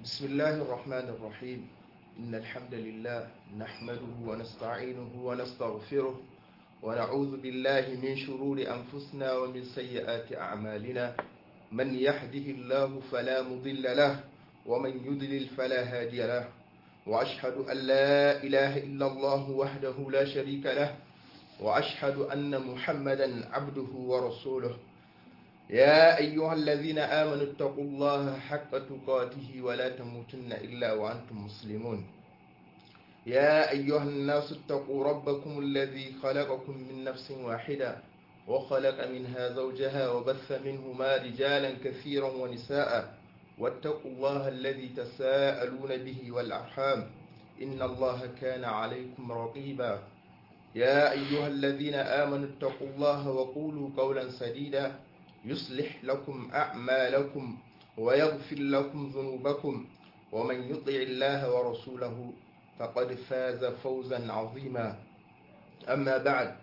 بسم الله الرحمن الرحيم إن الحمد لله نحمده ونستعينه ونستغفره ونعوذ بالله من شرور أنفسنا ومن سيئات أعمالنا من يهده الله فلا مضل له ومن يضلل فلا هادي له وأشهد أن لا إله إلا الله وحده لا شريك له وأشهد أن محمدا عبده ورسوله يا أيها الذين آمنوا اتقوا الله حق تقاته ولا تموتن إلا وأنتم مسلمون يا أيها الناس اتقوا ربكم الذي خلقكم من نفس واحدة وخلق منها زوجها وبث منهما رجالا كثيرا ونساء واتقوا الله الذي تساءلون به والأرحام إن الله كان عليكم رقيبا يا أيها الذين آمنوا اتقوا الله وقولوا قولا سديدا يصلح لكم أعمالكم ويغفر لكم ذنوبكم ومن يطع الله ورسوله فقد فاز فوزا عظيما أما بعد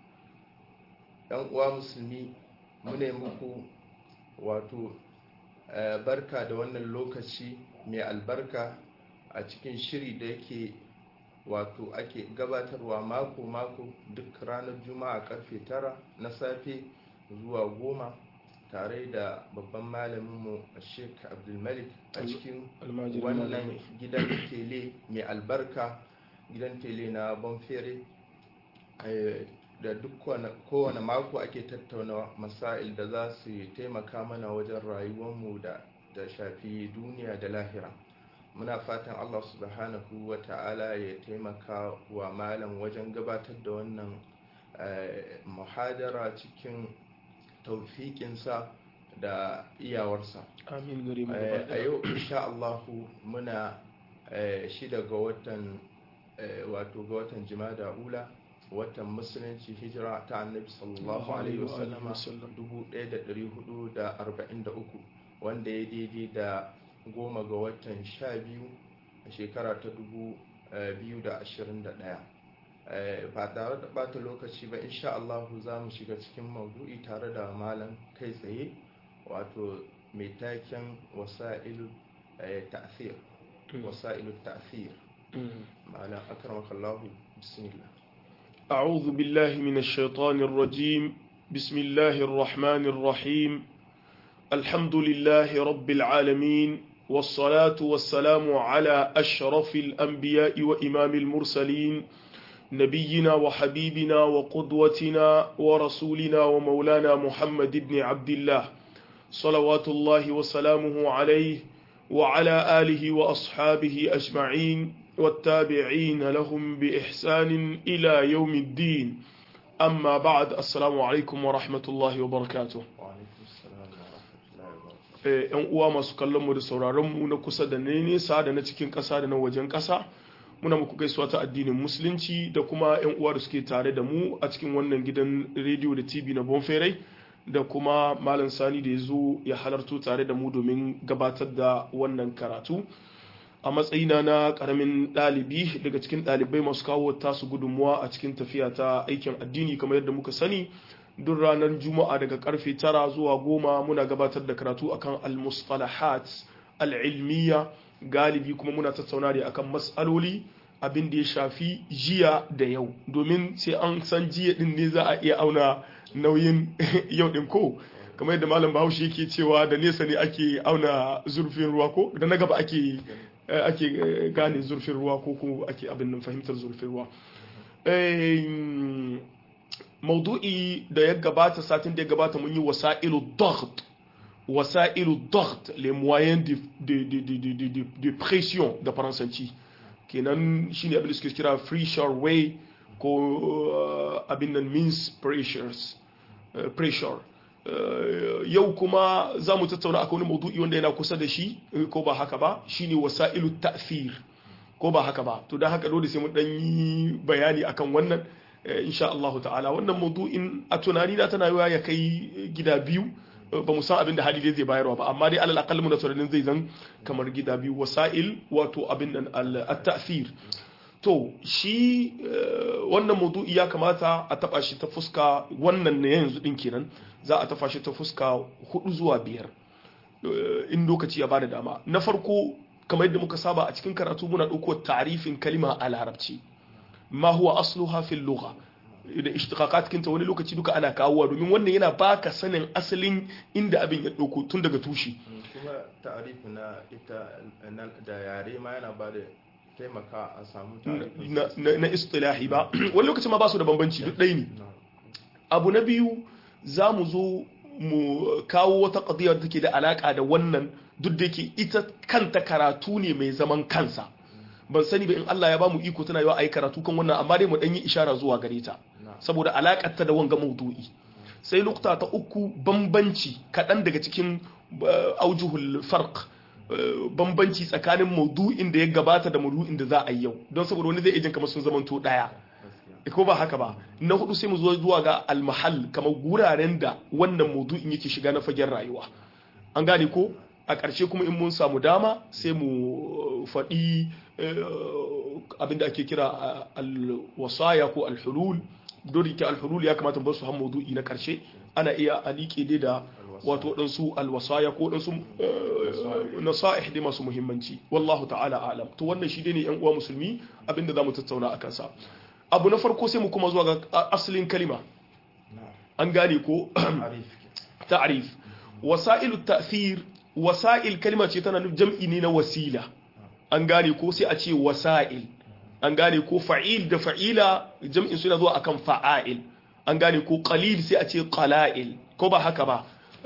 uwa musulmi mune muku wato barka da wannan lokaci mai albarka a cikin shiri da yake wato ake gabatarwa mako-mako duk ranar juma'a karfe tara na safe zuwa goma tare da babban malaminmu a sheik abdulmalik a cikin wannan gidan tele mai albarka gidan tele na bonfere da duk kowane mako ake tattauna masail da za su taimaka mana wajen rayuwarmu da da shafi duniya da lahira muna fatan allah subhanahu wa ta'ala ya taimaka wa malam wajen gabatar da wannan muhadara cikin taufikinsa da iyawarsa amin gari mu a yau insha Allahu muna shida ga watan wato ga watan jimada ula watan musulunci hijira ta annabi sallallahu alaihi wasallama 1443 wanda ya daidai da goma ga watan sha biyu a shekara ta 2021 ba tare da bata lokaci ba insha Allah za mu shiga cikin maudu'i tare da malam kai tsaye wato mai taken wasa'ilu ta'thir wasa'ilu ta'thir malam akramaka Allah bismillah أعوذ بالله من الشيطان الرجيم بسم الله الرحمن الرحيم الحمد لله رب العالمين والصلاة والسلام على أشرف الأنبياء وإمام المرسلين نبينا وحبيبنا وقدوتنا ورسولنا ومولانا محمد بن عبد الله صلوات الله وسلامه عليه وعلى آله وأصحابه أجمعين والتابعين لهم بإحسان إلى يوم الدين أما بعد السلام عليكم ورحمة الله وبركاته ‘yan uwa masu kallonmu da sauraronmu na kusa da na nesa da na cikin ƙasa da na wajen ƙasa muna muku gaisuwa ta addinin musulunci da kuma 'yan uwa da suke tare da mu a cikin wannan gidan rediyo da tv na bonferai da kuma malam sani da ya zo ya halarto tare da mu domin gabatar da wannan karatu a matsayina na karamin ɗalibi daga cikin ɗalibai masu kawo tasu gudunmuwa a cikin tafiya ta aikin addini kamar yadda muka sani duk ranar juma'a daga karfe tara zuwa goma muna gabatar da karatu akan al-mustalahat al-ilmiya galibi kuma muna tattauna ne akan matsaloli abin da ya shafi jiya da yau domin sai an san jiya din ne za a iya auna nauyin yau din ko kamar yadda malam bahaushe yake cewa da nesa ne ake auna zurfin ruwa ko da na gaba ake ake gane zurfin ruwa ko ko ake abin nan fahimtar zurfin ruwa maudu'i da ya gabata satin da ya gabata mun yi wasa'ilu daght wasa'ilu daght les moyens de, de, de, de, de, de, de pression da faransanci kenan shine abin da suke kira free shore way ko uh, abin nan means pressures uh, pressure uh, yau kuma za mu tattauna akan wani maudu'i wanda yana kusa da shi ko ba haka ba shine wasa'ilu ta'thir ko ba haka ba to dan haka dole sai mu dan yi bayani akan wannan insha Allah ta'ala wannan maudu'in a tunani na tana yiwa ya kai gida biyu ba mu san abin da hali zai bayarwa ba amma dai alal aqall muna tunanin zai zan kamar gida biyu wasa'il wato abin nan at-ta'thir to shi wannan maudu'i ya kamata a taba shi ta fuska wannan ne yanzu din kenan za a tafa shi ta fuska hudu zuwa biyar in lokaci ya bada dama na farko kamar yadda muka saba a cikin karatu muna ɗauko ta'rifin kalima a larabci ma huwa asluha fil lugha da ishtiqaqat kinta wani lokaci duka ana kawowa domin wannan yana baka sanin asalin inda abin ya ɗauko tun daga tushe kuma ta'arifi na ita da yare ma yana ba da taimaka a samu na istilahi ba wani lokaci ma ba su da bambanci duk ɗaya ne abu na biyu za mu zo mu kawo wata ƙadiyar da take da alaƙa da wannan duk da yake ita kanta karatu ne mai zaman kansa ban sani ba in Allah ya ba mu iko tana yawa a yi karatu kan wannan amma dai mu ɗan yi ishara zuwa gare ta saboda alaƙar ta da wanga maudu'i sai nukta ta uku bambanci kaɗan daga cikin aujuhul farq bambanci tsakanin maudu'in da ya gabata da maudu'in da za a yi yau don saboda wani zai ijin kamar sun zamanto ɗaya ko ba haka ba na hudu sai mu zo zuwa ga almahal kamar guraren da wannan maudu'in yake shiga na fagen rayuwa an gane ko a ƙarshe kuma in mun samu dama sai mu faɗi abinda ake kira alwasaya ko alhulul don rike alhulul ya kamata bar su han maudu'i na ƙarshe ana iya a liƙe dai da wato waɗansu alwasaya ko waɗansu nasa'ih dai masu muhimmanci wallahu ta'ala alam to wannan shi dai ne yan uwa musulmi abinda za mu tattauna a kansa abu na farko sai mu kuma zuwa ga asalin kalima an gane ko ta'rif wasailu ta'thir wasail kalima ce tana nufin jam'i ne na wasila an gane ko sai a ce wasail an gane ko fa'il da fa'ila jam'in suna zuwa akan fa'ail an gane ko qalil sai a ce qala'il ko ba haka ba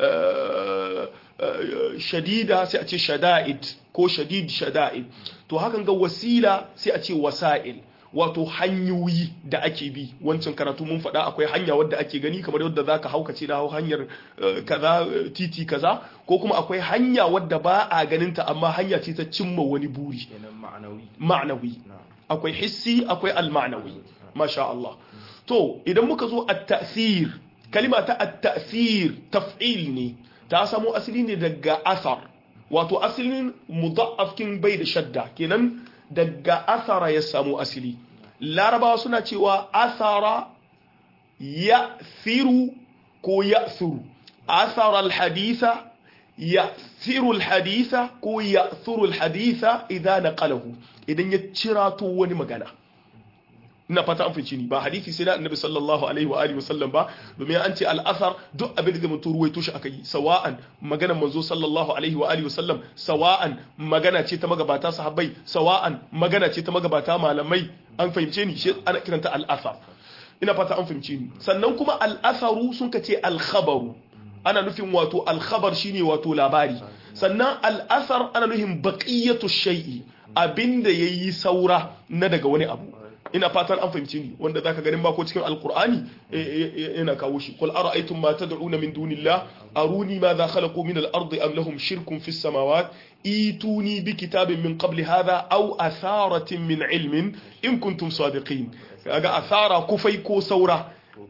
shadida sai a ce shada'id ko shadid shada'id to hakan ga wasila sai a ce wasa'il wato hanyoyi da ake bi wancan karatu mun faɗa akwai hanya wadda ake gani kamar yadda za ka haukace na hau hanyar kaza titi kaza ko kuma akwai hanya wadda ba a ganinta amma hanya ce ta cimma wani buri ma'anawi akwai hissi akwai al-ma'anawi masha Allah to idan muka zo at-ta'thir kalima ta at-ta'thir taf'il ne ta samo asali ne daga asar wato asalin mudha'af kin bai da shadda kenan daga asara ya samu asali larabawa suna cewa asara ya firu ko ya firu asara alhaditha ya firu alhaditha ko ya firu alhaditha idan na kalahu idan ya cirato wani magana ina fata an fice ni ba hadisi sai na annabi sallallahu alaihi wa alihi wasallam ba domin an ce al-athar duk abin da mutum ruwaito shi aka yi sawa'an maganar manzo sallallahu alaihi wa alihi wasallam sawa'an magana ce ta magabata sahabbai sawa'an magana ce ta magabata malamai an fahimce ni shi ana kiranta al-athar ina fata an fahimce ni sannan kuma al-atharu sun kace al-khabaru ana nufin wato al-khabar shine wato labari sannan al-athar ana nufin baqiyatu shay'i abinda yayi saura na daga wani abu ina fatan an fahimci ni wanda zaka ganin ba ko cikin alqur'ani yana kawo shi qul ara'aytum ma tad'una min dunillah aruni ma za khalaqu min al-ardi am lahum shirkun fis samawat ituni bi kitabin min qabli hadha aw atharatin min ilmin in kuntum sadiqin kaga athara kufai ko saura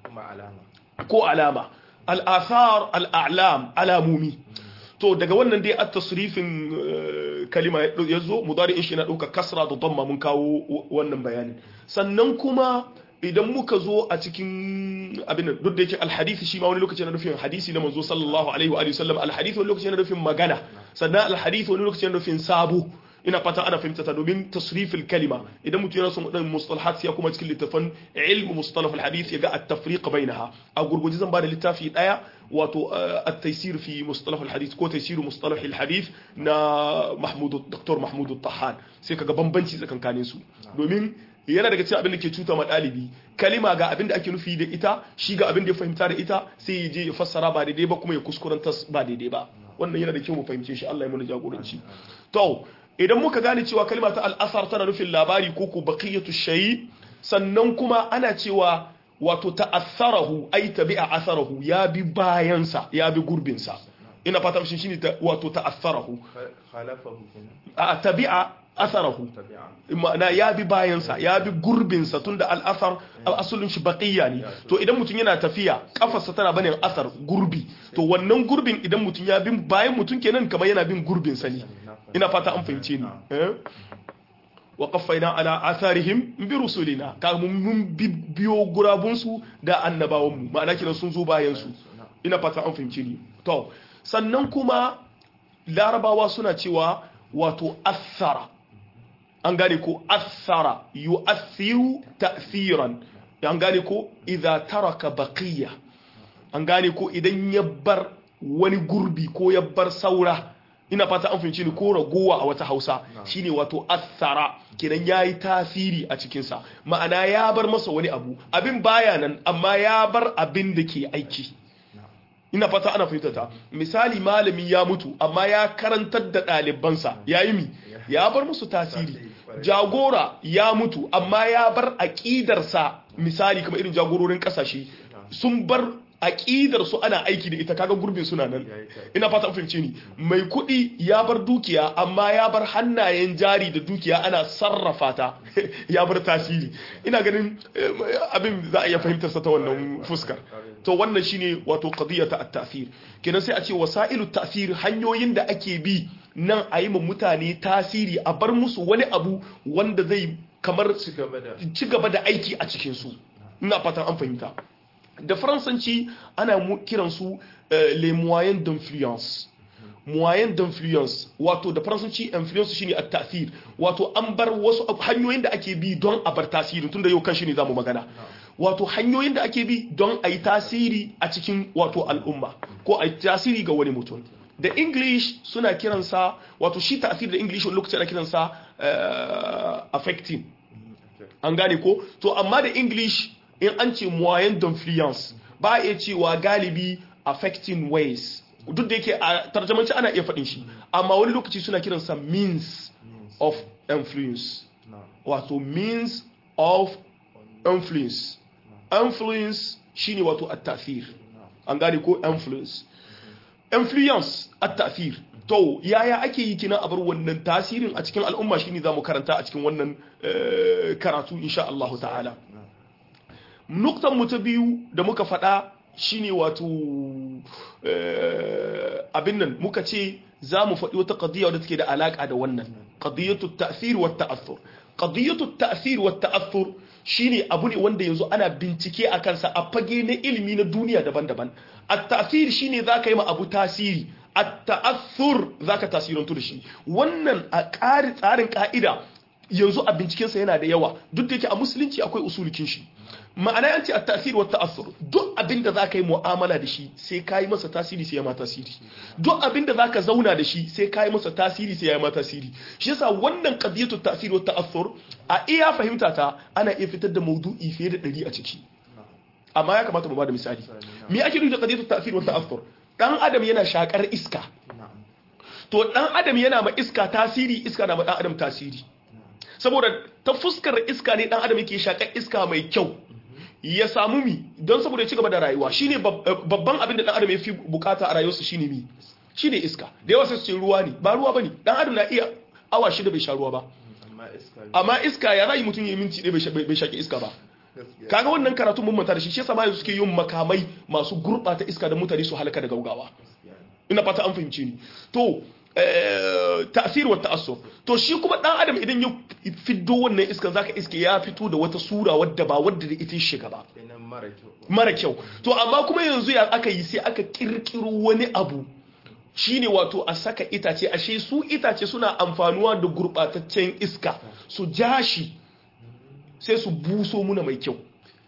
ko alama al-athar al-a'lam alamumi to daga wannan dai at-tasrifin kalima ya zo mudari'in shi na ɗauka kasra da damma mun kawo wannan bayanin sannan kuma idan muka zo a cikin abin duk da yake alhadisi shi ma wani lokaci na nufin hadisi na manzo sallallahu alaihi wa sallam alhadisi wani lokaci na nufin magana sannan alhadisi wani lokaci na nufin sabo ina fata ana fahimta ta domin tasrifil kalima idan mutum yana son wadannan mustalahat ya kuma cikin littafin ilmu mustalah alhadith ya ga at-tafriq bainaha a gurguje zan bada littafi daya wato at-taysir fi mustalah alhadith ko taysir mustalah alhadith na Mahmud Dr. Mahmud Tahan sai kaga bambanci tsakankanin su domin yana daga cikin abin da ke cuta ma ɗalibi kalima ga abin da ake nufi da ita shi ga abin da ya fahimta da ita sai ya je ya fassara ba daidai ba kuma ya kuskuranta ba daidai ba wannan yana da kyau mu fahimce shi Allah ya mana jagoranci to idan muka gane cewa kalma ta al'asar tana nufin labari ko ko baqiyatu shayi sannan kuma ana cewa wato ta'assarahu ay tabi'a asarahu ya bi bayansa ya bi gurbinsa ina fata shi shine wato ta'assarahu a tabi'a asarahu ma'ana ya bi bayansa ya bi gurbinsa tunda al'asar al'asulun shi baqiya ne to idan mutum yana tafiya kafarsa tana banin asar gurbi to wannan gurbin idan mutum ya bin bayan mutum kenan kamar yana bin gurbinsa ne ina fata an fahimce ni wa qaffaina ala atharihim bi rusulina ka mun biyo gurabunsu da annabawanmu ma'ana kenan sun zo bayan su ina fata an fahimce ni to sannan kuma larabawa suna cewa wato athara an gane ko athara yu'athiru ta'thiran an gane ko idza taraka baqiya an gane ko idan ya bar wani gurbi ko ya bar saura ina fata an fahimci ni ko ragowa a wata hausa shine wato athara kenan yayi tasiri a cikinsa ma'ana ya bar masa wani abu abin baya nan amma ya bar abin da ke aiki ina fata ana fahimta ta misali malami ya mutu amma ya karantar da ɗalibansa ya yi mi ya bar musu tasiri jagora ya mutu amma ya bar aƙidarsa misali kamar irin jagororin ƙasashe sun bar aƙidar su ana aiki da ita kaga gurbin suna nan ina fata fahimce ni mai kuɗi ya bar dukiya amma ya bar hannayen jari da dukiya ana sarrafa ta ya bar tasiri ina ganin abin za a iya fahimtar sa ta wannan fuskar to wannan shine wato qadiyata at-ta'thir kenan sai a ce wasailu ta'thir hanyoyin da ake bi nan a yi mutane tasiri a bar musu wani abu wanda zai kamar ci gaba da aiki a cikin su ina fatan an fahimta da faransanci ana kiransu les moyens d'influence moyen d'influence wato da faransanci influence shine at-ta'thir wato an bar wasu hanyoyin da ake bi don a bar tasiri tunda yau kan shi ne zamu magana wato hanyoyin da ake bi don a yi tasiri a cikin wato al'umma ko a yi tasiri ga wani mutum da english suna kiransa wato shi ta'thir da english wani lokaci ana kiransa affecting an gane ko to amma da english in an ce moyen d'influence ba a iya cewa galibi affecting ways duk da yake a tarjamanci ana iya faɗin shi amma wani lokaci suna kiransa means of influence wato means of influence influence shine wato at-ta'thir an gane ko influence influence at-ta'thir to yaya ake yi kina a bar wannan tasirin a cikin al'umma shine zamu karanta a cikin wannan karatu insha Allah ta'ala nuktan mu ta biyu da muka faɗa shine wato abin nan muka ce za mu faɗi wata ƙadiyya wadda take da alaƙa da wannan ƙadiyyatu ta'thir wa ta'athur ƙadiyyatu ta'thir wa ta'athur shine abu ne wanda yanzu ana bincike a kansa a fage na ilimi na duniya daban-daban at-ta'thir shine zaka yi ma abu tasiri at-ta'athur zaka tasirantu da shi wannan a ƙari tsarin ka'ida yanzu a bincikensa yana da yawa duk da yake a musulunci akwai usulikin shi ma'ana yanci a tasiri wata asir duk abinda za ka yi mu'amala da shi sai ka yi masa tasiri sai ya ma tasiri duk abinda za ka zauna da shi sai ka yi masa tasiri sai ya ma tasiri shi yasa wannan qadiyatu tasiri wata asir a iya fahimta ta ana iya fitar da maudu'i fiye da ɗari a ciki amma ya kamata mu ba da misali me ake nufi da qadiyatu tasiri wata asir dan adam yana shakar iska to dan adam yana ma iska tasiri iska na ma dan adam tasiri saboda ta fuskar iska ne dan adam yake shakar iska mai kyau ya samu mi don saboda ya ci gaba da rayuwa shine babban abin da dan adam ya fi bukata a rayuwarsa shine mi shine iska da yawa sai su ce ruwa ne ba ruwa bane dan adam na iya awa shida bai sha ruwa ba amma iska ya rayu mutum ya minti ɗaya bai shaki iska ba kaga wannan karatu mun manta da shi shi yasa ma suke yin makamai masu gurbata iska da mutane su halaka da gaugawa ina fata an fahimce ni to ta'sir wa ta'assur to shi kuma dan adam idan ya fiddo wannan iskan zaka iske ya fito da wata sura wadda ba wadda da ita shiga ba mara kyau to amma kuma yanzu ya aka yi sai aka kirkiro wani abu shine wato a saka itace ashe su itace suna amfanuwa da gurbataccen iska su jashi sai su buso muna mai kyau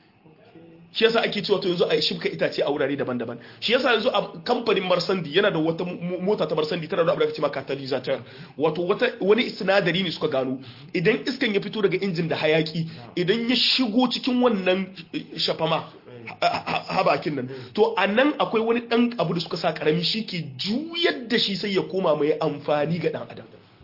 shi yasa ake cewa to yanzu a shibka itace a wurare daban-daban shi yasa yanzu a kamfanin marsandi yana da wata mota ta marsandi tana da abu da ake cewa catalysator wato wata wani sinadari ne suka gano idan iskan ya fito daga injin da hayaki idan ya shigo cikin wannan shafama habakin nan to a nan akwai wani dan abu da suka sa karami shi ke juyar da shi sai ya koma mai amfani ga dan adam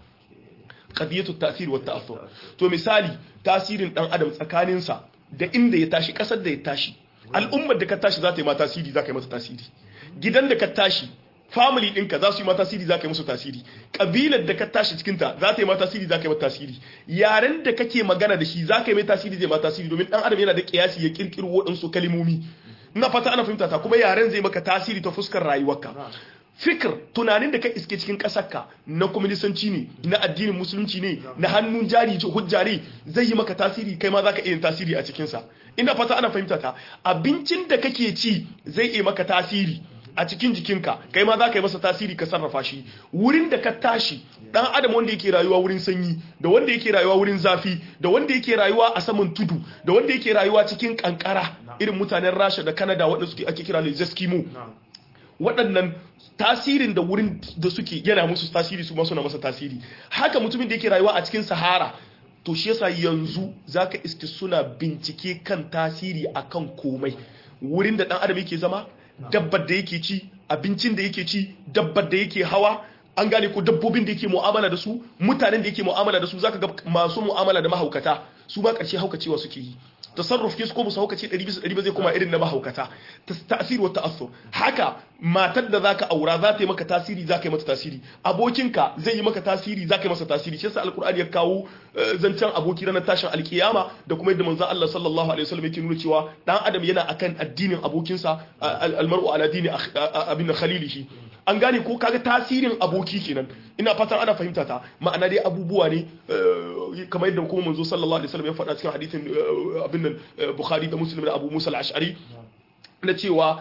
qadiyatu ta'thir wa ta'athur to misali tasirin dan adam tsakaninsa da inda ya tashi kasar da ya tashi al'ummar da ka tashi za ta yi ma tasiri za ka yi masa tasiri gidan da ka tashi family ɗinka za su yi ma tasiri za ka yi musu tasiri ƙabilar da ka tashi cikinta za ta yi ma tasiri za ka yi mata tasiri yaren da kake magana da shi za ka yi mai tasiri zai ma tasiri domin ɗan adam yana da ƙiyasi ya ƙirƙiro waɗansu kalimomi ina fata ana fahimta ta kuma yaren zai maka tasiri ta fuskar rayuwarka fikir tunanin da ka iske cikin ƙasarka na kwaminisanci ne na addinin musulunci ne na hannun jari hujja ne zai yi maka tasiri kai ma za ka iya tasiri a cikinsa ina fata ana fahimta ta abincin da kake ci zai iya maka tasiri a cikin jikinka kai ma za ka yi masa tasiri ka sarrafa shi wurin da ka tashi dan adam wanda yake rayuwa wurin sanyi da wanda yake rayuwa wurin zafi da wanda yake rayuwa a saman tudu da wanda yake rayuwa cikin kankara irin mutanen Rasha da Canada waɗanda suke ake kira les Eskimo waɗannan tasirin da wurin da suke yana musu tasiri su ma suna masa tasiri haka mutumin da yake rayuwa a cikin Sahara to shi yasa yanzu zaka iske suna bincike kan tasiri akan komai wurin da dan adam yake zama dabbar da yake ci abincin da yake ci dabbar da yake hawa an gane ko dabbobin da yake mu'amala da su mutanen da yake mu'amala da su zaka ga masu mu'amala da mahaukata su ba karshe haukacewa suke yi tasarruf ke su ko musu haukace 100 bisa 100 ba zai koma irin na mahaukata tasiri wa ta'assur haka matar da zaka aura za ta yi maka tasiri zaka yi mata tasiri abokinka zai yi maka tasiri zaka yi masa tasiri shi yasa alqur'ani ya kawo zancen aboki ranar tashin alkiyama da kuma yadda manzon Allah sallallahu alaihi wasallam yake nuna cewa dan adam yana akan addinin abokinsa almar'u ala dini abin khalilihi an gane ko kaga tasirin aboki kenan ina fatan ana fahimta ta ma'ana dai abubuwa ne kamar yadda kuma manzo sallallahu alaihi wasallam ya faɗa cikin hadisin abin nan Bukhari da Muslim da Abu Musa al-Ash'ari na cewa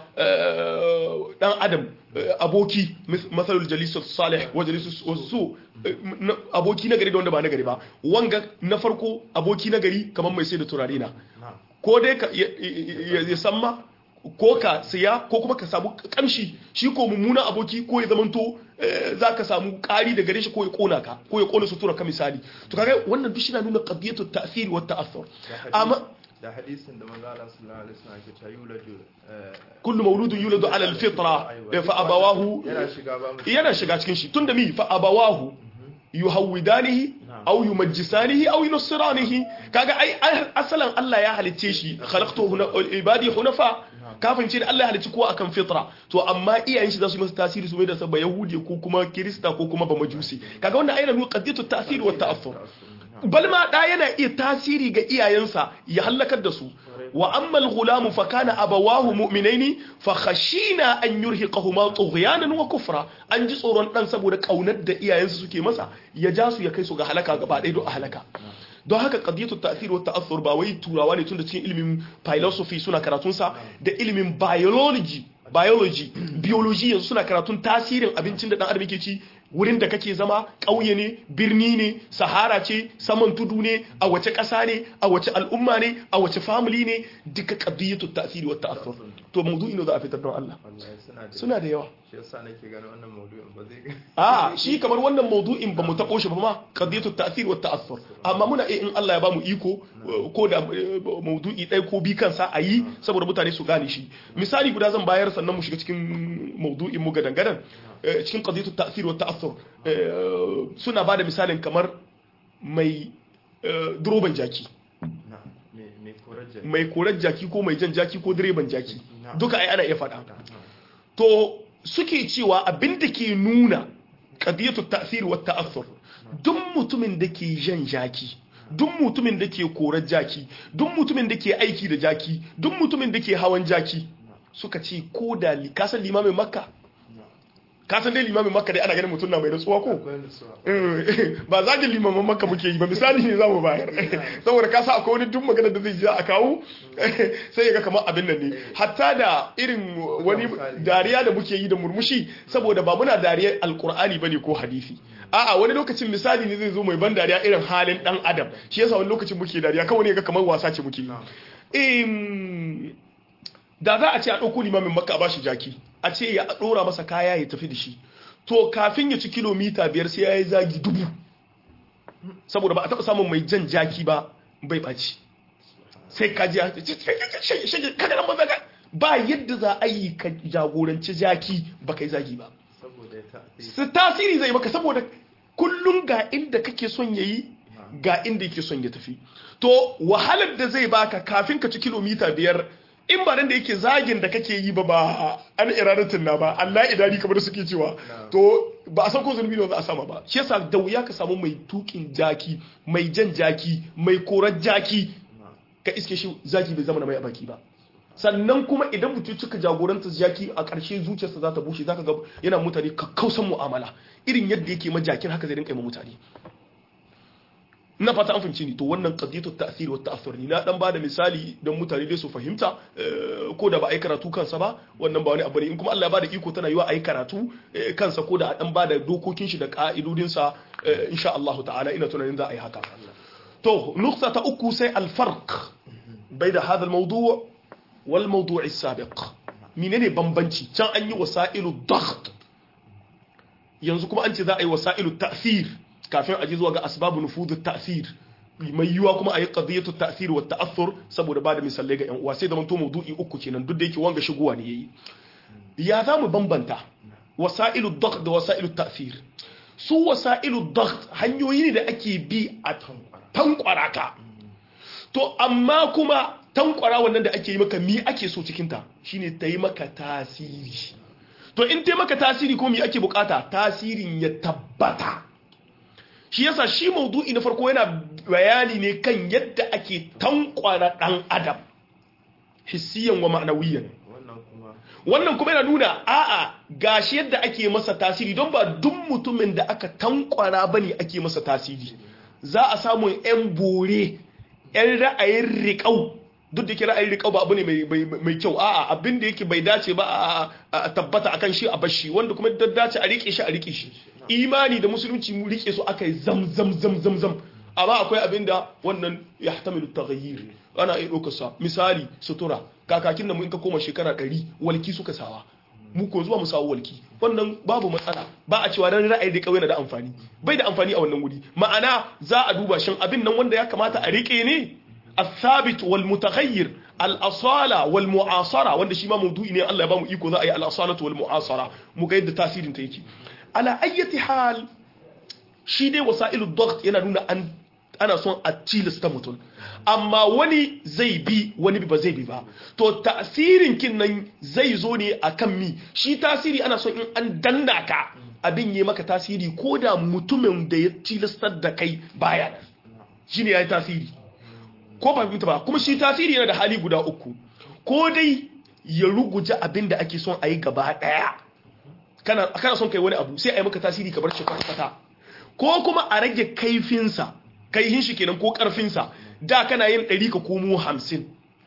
dan adam aboki masalul jalisus salih wa jalisus su aboki na gari da wanda ba na gari ba wanga na farko aboki na gari kamar mai sai da turare na ko dai ya samma ko ka siya ko kuma ka samu kamshi shi ko mummunan aboki ko ya zamanto za ka samu ƙari da gare shi ko ya kona ka ko ya kona sutura ka misali to kaga wannan duk shi na nuna qadiyatu ta'thir wa ta'athur amma da hadisin da manzo Allah sallallahu alaihi wasallam ke ta yuladu kullu mawludun yuladu ala alfitra fa abawahu yana shiga ba mu yana shiga cikin shi tunda mi fa abawahu yuhawidanihi aw yumajjisanihi aw yunsiranihi kaga ai asalan Allah ya halicce shi khalaqtu ibadi hunafa kafin ce da Allah ya halicci kowa akan fitra to amma iyayen shi za su yi masa tasiri su mai da sabba yahudi ko kuma kirista ko kuma ba majusi kaga wannan ayyana nuna qadiyatu ta'sir wa ta'affur bal ma da yana iya tasiri ga iyayensa ya halakar da su wa amma al-ghulamu fa kana abawahu mu'minaini fa khashina an yurhiqahuma tughyanan wa kufra an ji tsoron dan saboda kaunar da iyayensu suke masa ya ja su ya kai su ga halaka gaba ɗaya don a halaka don haka qadiyatu ta'thir wa ta'athur ba wai turawa ne tun da cikin ilimin philosophy suna karatun sa da ilimin biology biology biology yanzu suna karatun tasirin abincin da dan adam yake ci wurin da kake zama ƙauye ne birni ne sahara ce saman tudu ne a wace ƙasa ne a wace al'umma ne a wace family ne duka qadiyatu ta'thir wa ta'athur to mawdu'i ne za a fitar don Allah wallahi suna da suna da yawa shi yasa nake ganin wannan maudu'in ba zai a shi kamar wannan maudu'in ba mu taɓo shi ba ma qadiyatu ta'thir wa ta'assur amma muna iya in Allah ya bamu iko ko da maudu'i ɗaya ko bi kansa a yi saboda mutane su gane shi misali guda zan bayar sannan mu shiga cikin maudu'in mu gadan gadan cikin qadiyatu ta'thir wa ta'assur suna bada misalin kamar mai duroban jaki na me me korar jaki mai korar jaki ko mai jan jaki ko direban jaki Na. duka ai ana iya faɗa to suke cewa abin da ke nuna qadiyatu ta'thir wa ta'assur duk mutumin da ke jan jaki duk mutumin da ke korar jaki duk mutumin da ke aiki da jaki duk mutumin da ke hawan jaki suka ce ko da li- ka san limamin makka ka san dai limamin makka dai ana ganin mutum na mai rantsuwa ko akwai nutsuwa Eh, ba zagin limaman makka muke yi ba misali ne za mu bayar saboda ka sa akwai wani duk magana da zai ji a kawo sai ya ga kamar abin nan ne hatta da irin wani dariya da muke yi da murmushi saboda ba muna dariyar alkur'ani bane ko hadisi a'a wani lokacin misali ne zai zo mai ban dariya irin halin dan adam shi yasa wani lokacin muke dariya kawai ne ga kamar wasa ce muke yi Em, da za a ce a ɗauko limamin makka a bashi jaki a ce ya ɗora masa kaya ya tafi da shi to kafin ya ci kilomita biyar sai ya yi zagi dubu saboda ba a taɓa samun mai jan jaki ba bai ɓaci sai ka ji ya ce shage kaga nan maza ba yadda za a yi ka jagoranci jaki ba kai zagi ba saboda ya ta'thir su tasiri zai maka saboda kullum ga inda kake son ya yi ga inda yake son ya tafi to wahalar da zai baka kafin ka ci kilomita biyar in ba nan da yake zagin da kake yi ba ba an iradatin na ba Allah idani kamar da suke cewa to ba a san ko zulmi ne za a sama ba shi yasa da wuya ka samu mai tukin jaki mai jan jaki mai korar jaki ka iske shi zaki bai zama na mai a baki ba sannan kuma idan mutum cika jagoranta jaki a ƙarshe zuciyarsa za ta bushe za ka ga yana mutane kakkausan mu'amala irin yadda yake ma jakin haka zai rinka yi ma mutane ina fata an fahimci ni to wannan qadiyatu ta'thir wa ta'athur ni na dan bada misali don mutane dai su fahimta ko da ba ai karatu kansa ba wannan ba wani abu ne in kuma Allah ya bada iko tana yiwa ai karatu kansa ko da a dan bada dokokin shi da ka'idodin sa insha Allah ta'ala ina tunanin za a yi haka to nukta ta uku sai al-farq bayna hadha al-mawdu' wal mawdu' as-sabiq menene bambanci can an yi wasailu daght yanzu kuma an ce za a yi wasailu ta'thir kafin a ji zuwa ga asbabu nufudu ta'thir mai yiwa kuma a yi qadiyatu ta'thir wa ta'athur saboda ba da misalai ga yan uwa sai da manto maudu'i uku kenan duk da yake wanga shigowa ne yayi ya za mu bambanta wasailu daght da wasailu ta'thir su wasailu daght hanyoyi ne da ake bi a tankwara ka to amma kuma tankwara wannan da ake yi maka mi ake so cikin ta shine ta yi maka tasiri to in ta maka tasiri ko mi ake bukata tasirin ya tabbata shi yasa shi maudu'i na farko yana bayani ne kan yadda ake tankwara dan adam hissiyan wa ma'anawiyan wannan kuma yana nuna a'a gashi yadda ake masa tasiri don ba duk mutumin da aka tankwara bane ake masa tasiri za a samu yan bore yan ra'ayin riƙau duk da ke ra'ayin riƙau ba abu ne mai kyau a'a abin da yake bai dace ba a tabbata akan shi a bashi wanda kuma da dace a rike shi a rike shi imani da musulunci mu rike su aka yi zam zam zam zam zam amma akwai abin da wannan ya hatamilu taghayyir ana iya ɗaukar sa misali sutura kakakin da mu in ka koma shekara ɗari walki suka sawa mu ko zuwa mu sawo walki wannan babu matsala ba a cewa dan ra'ayi da kawai na da amfani bai da amfani a wannan wuri ma'ana za a duba shin abin nan wanda ya kamata a rike ne الثابت والمتغير الأصالة والمعاصرة wanda shi ma maudu'i ne Allah ya bamu iko za a yi al-asalatu wal mu'asara mu ga yadda tasirin ta yake ala ayyati hal shi dai wasailu daght yana nuna an ana son a tilasta mutum amma wani zai bi wani ba zai bi ba to tasirin kin nan zai zo ne akan mi shi tasiri ana son in an danna ka abin yi maka tasiri ko da mutumin da ya tilastar da kai baya nan shine yayi tasiri ko ba fahimta ba kuma shi tasiri yana da hali guda uku ko dai ya ruguje abin da ake son a yi gaba daya kana kana son kai wani abu sai a yi maka tasiri ka bar shi kwata ko kuma a rage kaifinsa kaihin shi kenan ko karfinsa da kana yin 100 ka komo 50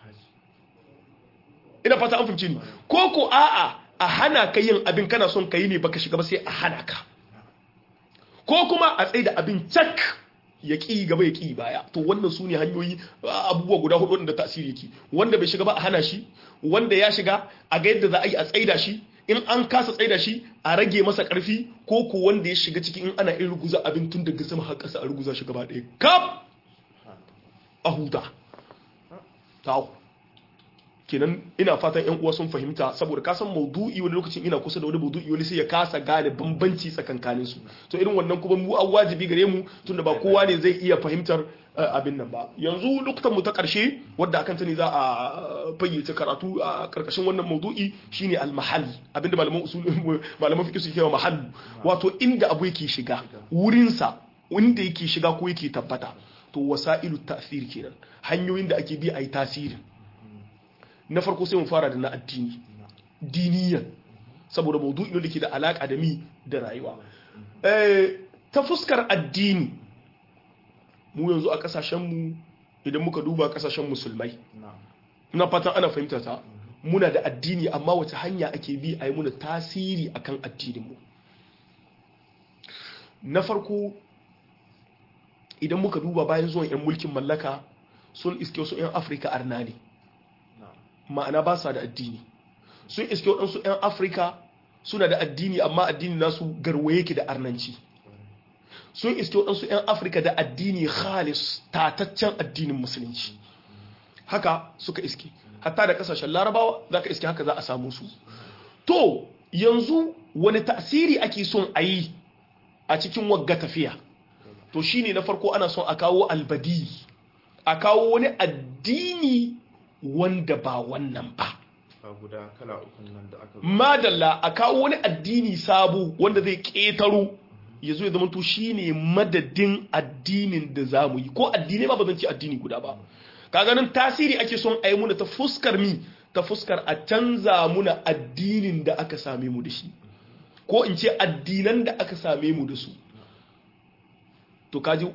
ina fata an fahimci ni ko ko a'a a hana ka yin abin kana son ka yi ne baka shiga ba sai a hana ka ko kuma a tsaye da abin cak ya ƙi gaba ya ƙi baya to wannan su ne hanyoyi abubuwa guda hudu wanda tasiri yake wanda bai shiga ba a hana shi wanda ya shiga a ga yadda za a yi a tsaida shi in an kasa tsaida shi a rage masa ƙarfi ko ko wanda ya shiga ciki in ana in ruguza abin tun daga sama har ƙasa a ruguza shi gaba ɗaya kaf a huta tawo kenan ina fatan yan uwa sun fahimta saboda ka san maudu'i wani lokacin ina kusa da wani maudu'i wani sai ya kasa gane bambanci tsakankanin su to irin wannan kuma mu an wajibi gare mu tunda ba kowa ne zai iya fahimtar abin nan ba yanzu lokutan mu ta karshe wadda akan ta ne za a fayyace karatu a karkashin wannan maudu'i shine al-mahall abinda malaman usul malaman fiqh suke cewa mahallu wato inda abu yake shiga wurin sa inda yake shiga ko yake tabbata to wasailu ta'thir kenan hanyoyin da ake bi a yi tasirin na farko sai mu fara da na addini diniyan saboda maudu'i ne da ke da alaka da mi da rayuwa ta fuskar addini mu yanzu a kasashenmu idan muka duba kasashen musulmai na fatan ana fahimta ta muna da addini amma wace hanya ake bi a yi muna tasiri akan addininmu na farko idan muka duba bayan zuwan 'yan mulkin mallaka sun iske wasu 'yan afirka arna ne ma'ana ba sa da addini sun iske waɗansu 'yan afirka suna da addini amma addini nasu garwaye ke da arnanci sun iske waɗansu 'yan afirka da addini khalis tataccen addinin musulunci haka suka iske hatta da kasashen larabawa za ka iske haka za a samu su to yanzu wani tasiri ake son a yi a cikin wagga tafiya to shine na farko ana son a kawo albadi a kawo wani addini wanda ba wannan ba guda kala ukun nan da aka madalla a kawo wani addini sabo wanda zai ƙetaro ya zo ya zama to shine madadin addinin da za mu yi ko addini ma ba zan ce addini guda ba ka ganin tasiri ake son a yi muna ta fuskar mi ta fuskar a canza muna addinin da aka same mu da shi ko in ce addinan da aka same mu da su to kaji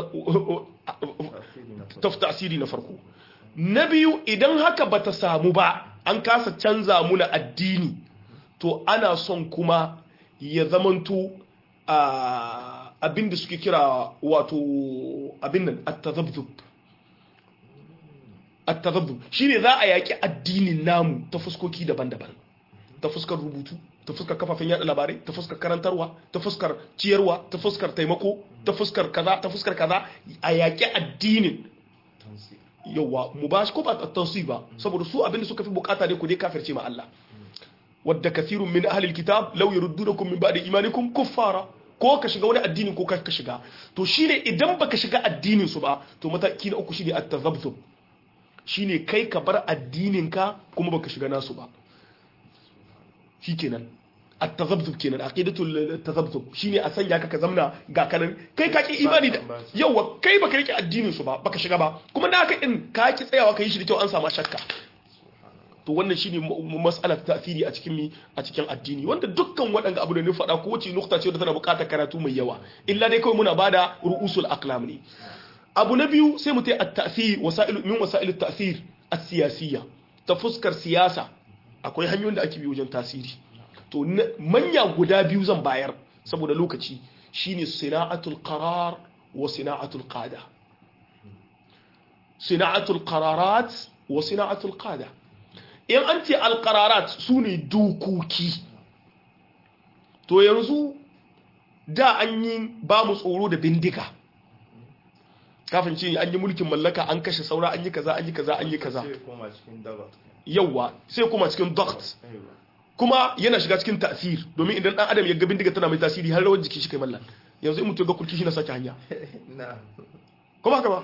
tasiri na farko na biyu idan haka bata samu ba an kasa canza muna addini to ana son kuma ya zamanto abin da suke kira wato abin nan at-tadhabbub at-tadhabbub shine za a yaki addinin namu ta fuskoki daban-daban ta fuskar rubutu ta fuskar kafafen yada labarai ta fuskar karantarwa ta fuskar ciyarwa ta fuskar taimako ta fuskar kaza ta fuskar kaza a yaki addinin yawa mu ba shi ko ba tansi ba saboda su abin da suka fi bukata ne ku dai kafirce ma Allah wadda kathirun min ahlil kitab law yurdunakum min ba'di imanikum kuffara ko ka shiga wani addini ko ka shiga to shine idan baka shiga addinin su ba to mataki na uku shine at-tazabzub shine kai ka bar addinin ka kuma baka shiga nasu ba shikenan at-tazabzub kenan aqidatul tazabzub shine a sanya ka ka zamna ga kanan kai ka ki imani da yawa kai baka rike addinin su ba baka shiga ba kuma da haka din ka ki tsayawa kai shi da kyau an samu shakka to wannan shine mas'alar tasiri a cikin mi a cikin addini wanda dukkan waɗanda abu da ni faɗa ko wace nukta ce da tana buƙatar karatu mai yawa illa dai kawai muna bada ru'usul aqlam ne abu na biyu sai mu tai at-ta'thir wasa'il min wasa'il at-ta'thir as-siyasiyya ta fuskar siyasa akwai hanyoyin da ake bi wajen tasiri to manya guda biyu zan bayar saboda lokaci shine sina'atul qarar wa sina'atul qada sina'atul qararat wa sina'atul qada in an ce alqararat sune dokoki to yanzu da an yi ba mu tsoro da bindiga kafin ce an yi mulkin mallaka an kashe saura an yi kaza an yi kaza an yi kaza yawa sai kuma cikin doct kuma yana shiga cikin tasir domin idan dan adam ya ga bindiga tana mai tasiri har rawar jiki shi kai mallan yanzu in mutum ga kurki shi na sake hanya kuma haka ba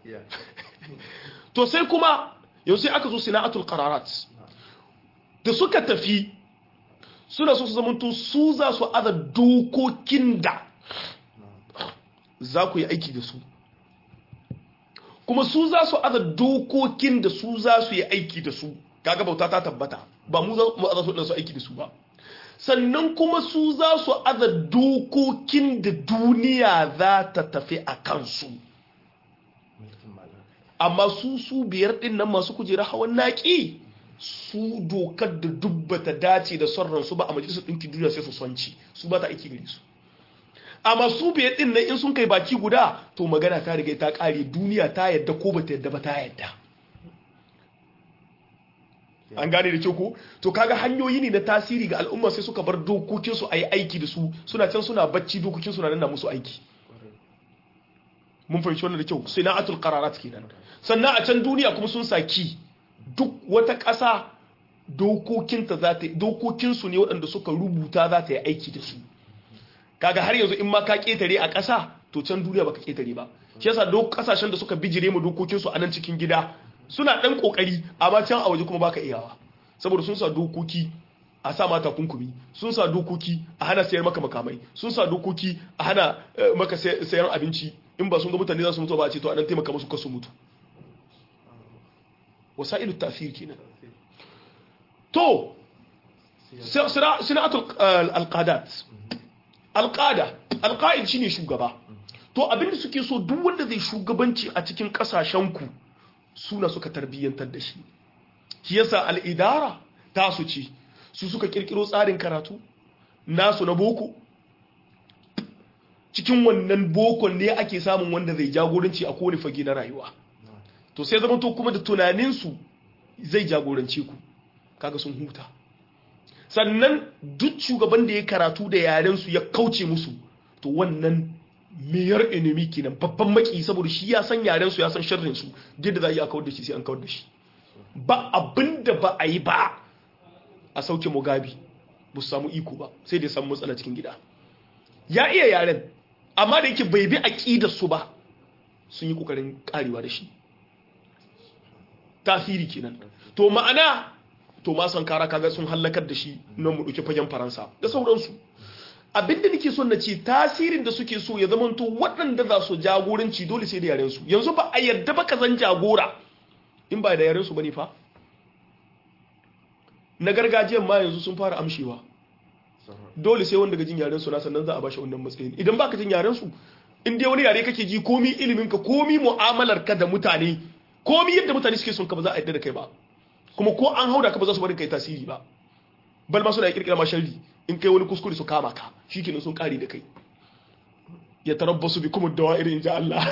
to sai kuma yanzu sai aka zo sina'atul qararat da suka tafi suna so su zamanto su za su aza dokokin da za ku yi aiki da su kuma su za su aza dokokin da su za su yi aiki da su kaga bauta ta tabbata ba mu za mu aza su da su aiki da su ba sannan kuma su za su aza dokokin da duniya za ta tafi a kansu amma su su biyar din nan masu kujera hawan naki su dokar da dubbata dace da son ransu ba a majalisar ɗinkin duniya sai su sonci su ba ta aiki gare su amma su biyar din nan in sun kai baki guda to magana ta riga ta kare duniya ta yadda ko bata yadda ba ta yadda an gane da kyau ko to kaga hanyoyi ne na tasiri ga al'umma sai suka bar dokokin su ayi aiki da su suna can suna bacci dokokin su na nan musu aiki mun fahimci wannan da kyau sina'atul qararat kenan sannan a can duniya kuma sun saki duk wata ƙasa dokokinta za ta dokokinsu ne waɗanda suka rubuta za ta yi aiki da su kaga har yanzu in ma ka ketare a ƙasa to can duniya baka ketare ba shi yasa duk kasashen da suka bijire mu dokokin su a nan cikin gida suna dan kokari amma can a waje kuma baka iyawa saboda sun sa dokoki a sa mata kunkumi sun sa dokoki a hana sayar maka makamai sun sa dokoki a hana maka sayar abinci in ba sun ga mutane za su mutu ba a ce to a dan taimaka musu kasu mutu wasailu tafsir kenan to sina'atul alqadat alƙada alƙa'id shine shugaba to abinda suke so duk wanda zai shugabanci a cikin ƙasashenku suna suka tarbiyyantar da shi shi yasa al'idara ta su ce su suka kirkiro tsarin karatu nasu na boko cikin wannan bokon ne ake samun wanda zai jagoranci a kowane fage na rayuwa to sai zama to kuma da tunaninsu zai jagorance ku kaga sun huta sannan duk shugaban da ya karatu da yarensu ya kauce musu to wannan meyar enemy kenan babban maki saboda shi ya san yarensu ya san sharrinsu yadda za a yi a kawar da shi sai an kawar da shi ba abin da ba a yi ba a sauke mugabi ba su samu iko ba sai da samu matsala cikin gida ya iya yaren amma da yake bai bi aƙidar su ba sun yi ƙoƙarin ƙarewa da shi tasiri kenan to ma'ana to ma san kara kaga sun hallakar da shi nan mu dauki fagen faransa da sauransu abinda nake son na ce tasirin da suke so ya zama to waɗanda za su jagoranci dole sai da yaren su yanzu ba a yarda ba ka zan jagora in ba da yaren su bane fa na gargajiyan ma yanzu sun fara amshewa dole sai wanda ga jin yaren su na sannan za a bashi wannan matsayin idan baka jin yaren su in dai wani yare kake ji komi ilimin ka komi mu'amalar ka da mutane komi yadda mutane suke son ka ba za a yadda da kai ba kuma ko an hauda ka ba za su bari kai tasiri ba bal ma suna kirkira ma sharri in kai wani kuskure su kama ka shikenan sun kare da kai ya tarabbasu bi kuma dawa'ir in ja Allah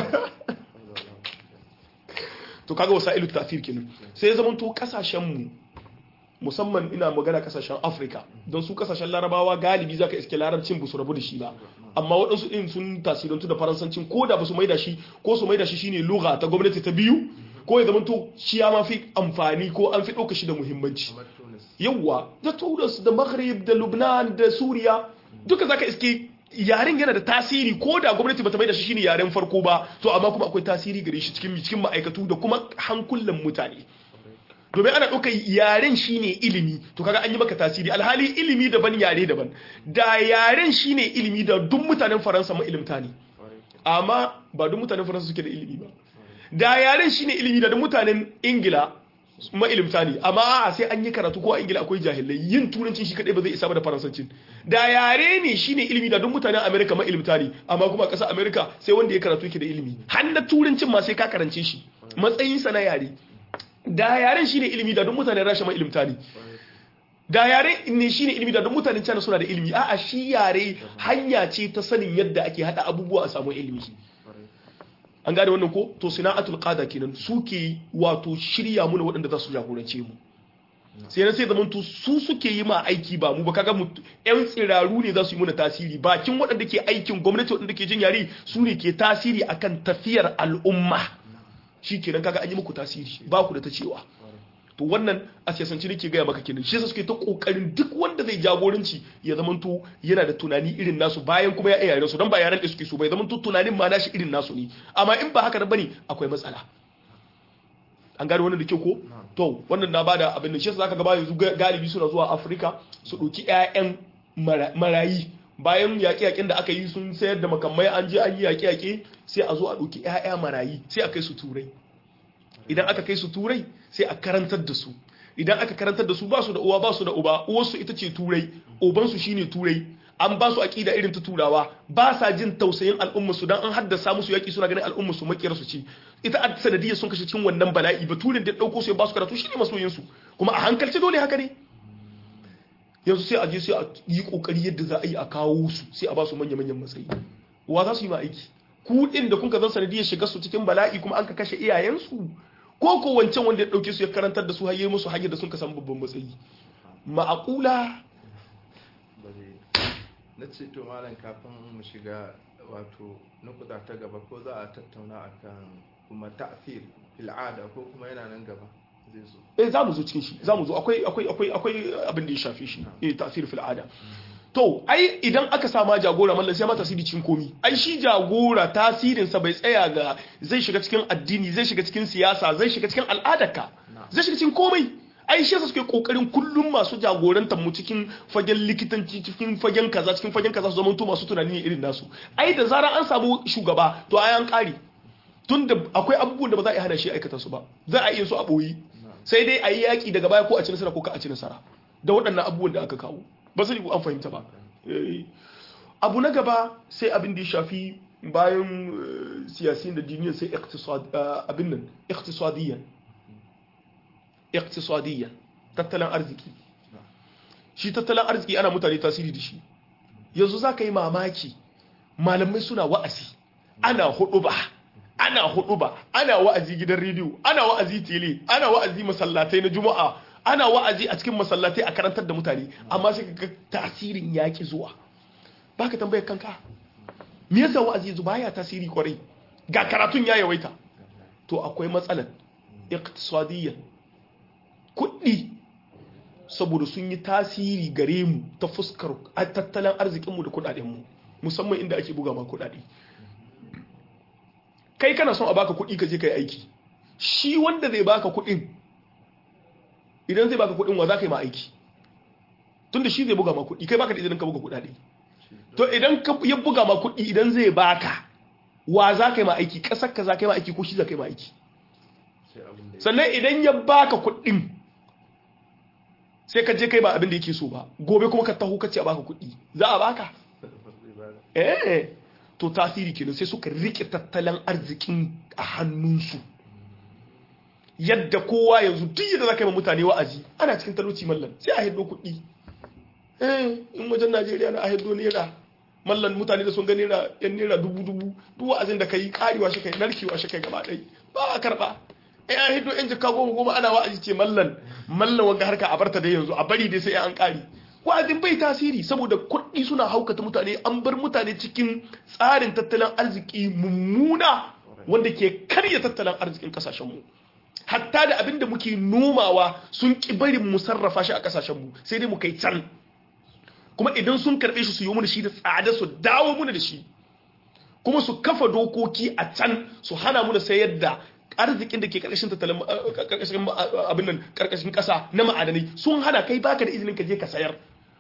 to kaga wasailu ta'thir kenan sai ya zamanto kasashen mu musamman ina magana kasashen Afirka don su kasashen Larabawa galibi zaka iske larabcin ba su rabu da shi ba amma waɗansu ɗin sun tasirantu da faransancin ko da ba su maida shi ko su maida shi shine lugha ta gwamnati ta biyu ko ya zamanto shi ya ma fi amfani ko an fi ɗauka shi da muhimmanci kamar tunis yawwa da tunis da maghrib da lubnan da suriya duka zaka iske yaren yana da tasiri ko da gwamnati bata mai da shi shine yaren farko ba to amma kuma akwai tasiri gare shi cikin cikin ma'aikatu da kuma hankulan mutane domin ana ɗaukar yaren shine ilimi to kaga an yi maka tasiri alhali ilimi daban yare daban da yaren shine ilimi da duk mutanen faransa mailimta ne amma ba duk mutanen faransa suke da ilimi ba da yaren shine ilimi da duk mutanen ingila mailimta ne amma a sai an yi karatu ko a ingila akwai jahilai yin turancin shi kadai ba zai isa ba da faransancin da yare ne shine ilimi da duk mutanen amerika mailimta ne amma kuma a ƙasar amerika sai wanda ya karatu yake da ilimi har na turancin ma sai ka karance shi matsayinsa na yare da yaren shine ilimi da duk mutanen rasha mailimta ne da yare ne shine ilimi da duk mutanen China suna da ilimi a'a shi yare hanya ce ta sanin yadda ake hada abubuwa a samu ilimi an gane wannan ko to sina'atul qada kenan suke wato shirya mu waɗanda za su jagorance mu sai na sai zaman to su suke yi ma aiki ba mu ba kaga mu yan tsiraru ne za su yi muna tasiri bakin waɗanda ke aikin gwamnati waɗanda ke jin yare su ne ke tasiri akan tafiyar al'umma shi kenan kaga an yi muku tasiri ba ku da ta cewa to wannan a siyasance nake gaya maka kenan shi yasa suke ta kokarin duk wanda zai jagoranci ya zamanto yana da tunani irin nasu bayan kuma ya iya yaren su dan ba yaren da suke so bai zamanto tunanin ma nashi irin nasu ne amma in ba haka da bane akwai matsala an gane wannan da kyau ko to wannan na bada abin da shi yasa zaka ga ba yanzu galibi suna zuwa Afirka su dauki ƴaƴan marayi bayan yaƙe-yaƙen da aka yi sun sayar da makamai an je an yi yaƙe-yaƙe sai a zo a ɗauki 'ya'ya marayi sai a kai su turai idan aka kai su turai sai a karantar da su idan aka karantar da su ba su da uwa ba su da uba uwarsu ita ce turai ubansu shine turai an ba su aƙida irin ta turawa ba sa jin tausayin al'umma su dan an haddasa musu yaƙi suna ganin al'umma su makiyar su ce ita a sanadiyar sun kashe cikin wannan bala'i ba turin da ɗauko su ya ba su karatu shine masoyin su kuma a hankalci dole haka ne yanzu sai a je sai a yi kokari yadda za a yi a kawo su sai a ba su manya-manyan matsayi wa za su yi ma aiki ku din da kuka zan sanadiyar shiga su cikin bala'i kuma an ka kashe iyayensu ko ko wancan wanda ya dauke su ya karantar da su har musu hanyar da sun ka samu babban matsayi ma'aqula na ce to malam kafin mu shiga wato nukuda ta gaba ko za a tattauna akan kuma ta'fir fil ada ko kuma yana nan gaba zai zo eh za mu zo cikin shi za mu zo akwai akwai akwai akwai abin da ya shafi shi eh ta'sir fil ada to ai idan aka sama jagora mallan sai ma tasiri cikin komi ai shi jagora tasirin sa bai tsaya ga zai shiga cikin addini zai shiga cikin siyasa zai shiga cikin al'adarka zai shiga cikin komai ai shi yasa suke kokarin kullum masu jagorantar mu cikin fagen likitanci cikin fagen kaza cikin fagen kaza su zama to masu tunani irin nasu ai da zarar an samu shugaba to ai an kare tunda akwai abubuwan da ba za a yi hana shi aikata su ba za a iya su a boye sai dai a yi yaƙi daga baya ko a ci nasara ko ka a ci nasara da waɗannan abubuwan da aka kawo ba zai an fahimta ba abu na gaba sai abin da ya shafi bayan siyasiyin da duniya sai abin nan iktisadiyyan iktisadiyyan tattalin arziki shi tattalin arziki ana mutane tasiri da shi yanzu za ka yi mamaki malamai suna wa'azi ana hudu ba ana hudu ba ana wa'azi gidan rediyo ana wa'azi tele ana wa'azi masallatai na juma'a ana wa'azi a cikin masallatai a karantar da mutane amma sai ka tasirin yaki zuwa baka tambayar kanka me yasa wa'azi yanzu baya tasiri kwarai ga karatun ya yawaita to akwai matsalar iqtisadiyyan kuɗi saboda sun yi tasiri gare mu ta fuskar tattalin arzikinmu da kuɗaɗenmu musamman inda ake buga ma kuɗaɗe kai kana son a baka kuɗi ka je ka yi aiki shi wanda zai baka kuɗin idan zai baka kuɗin wa za ka yi ma aiki tunda shi zai buga ma kuɗi kai baka da idan ka buga kuɗaɗe to idan ya buga ma kuɗi idan zai baka wa za ka yi ma aiki ƙasar ka za ka yi ma aiki ko shi za ka yi ma aiki sannan idan ya baka kuɗin sai ka je kai ba abin da yake so ba gobe kuma ka taho ka ce a baka kuɗi za a baka eh to tasiri kenan sai suka rike tattalin arzikin a hannunsu yadda kowa yanzu duk yadda za ka yi ma mutane wa'azi ana cikin talauci mallan sai a hiddo kuɗi eh in wajen najeriya na a hiddo naira mallan mutane da sun ga naira yan naira dubu dubu duk wa'azin da ka yi karewa shi kai narkewa shi kai gaba ɗai ba a karɓa eh an hiddo yan jikka goma goma ana wa'azi ce mallan mallan wanga harka a barta dai yanzu a bari dai sai an ƙari wa'azin bai tasiri saboda kuɗi suna haukata mutane an bar mutane cikin tsarin tattalin arziki mummuna wanda ke karya tattalin arzikin kasashenmu hatta da abin da muke nomawa sun ƙi barin mu sarrafa shi a kasashenmu sai dai mu kai can kuma idan sun karɓe shi su yi mana shi da tsada su dawo muna da shi kuma su kafa dokoki a can su hana mu da sayar da arzikin da ke karkashin tattalin karkashin abin nan karkashin kasa na ma'adanai sun hana kai baka da izinin ka je ka sayar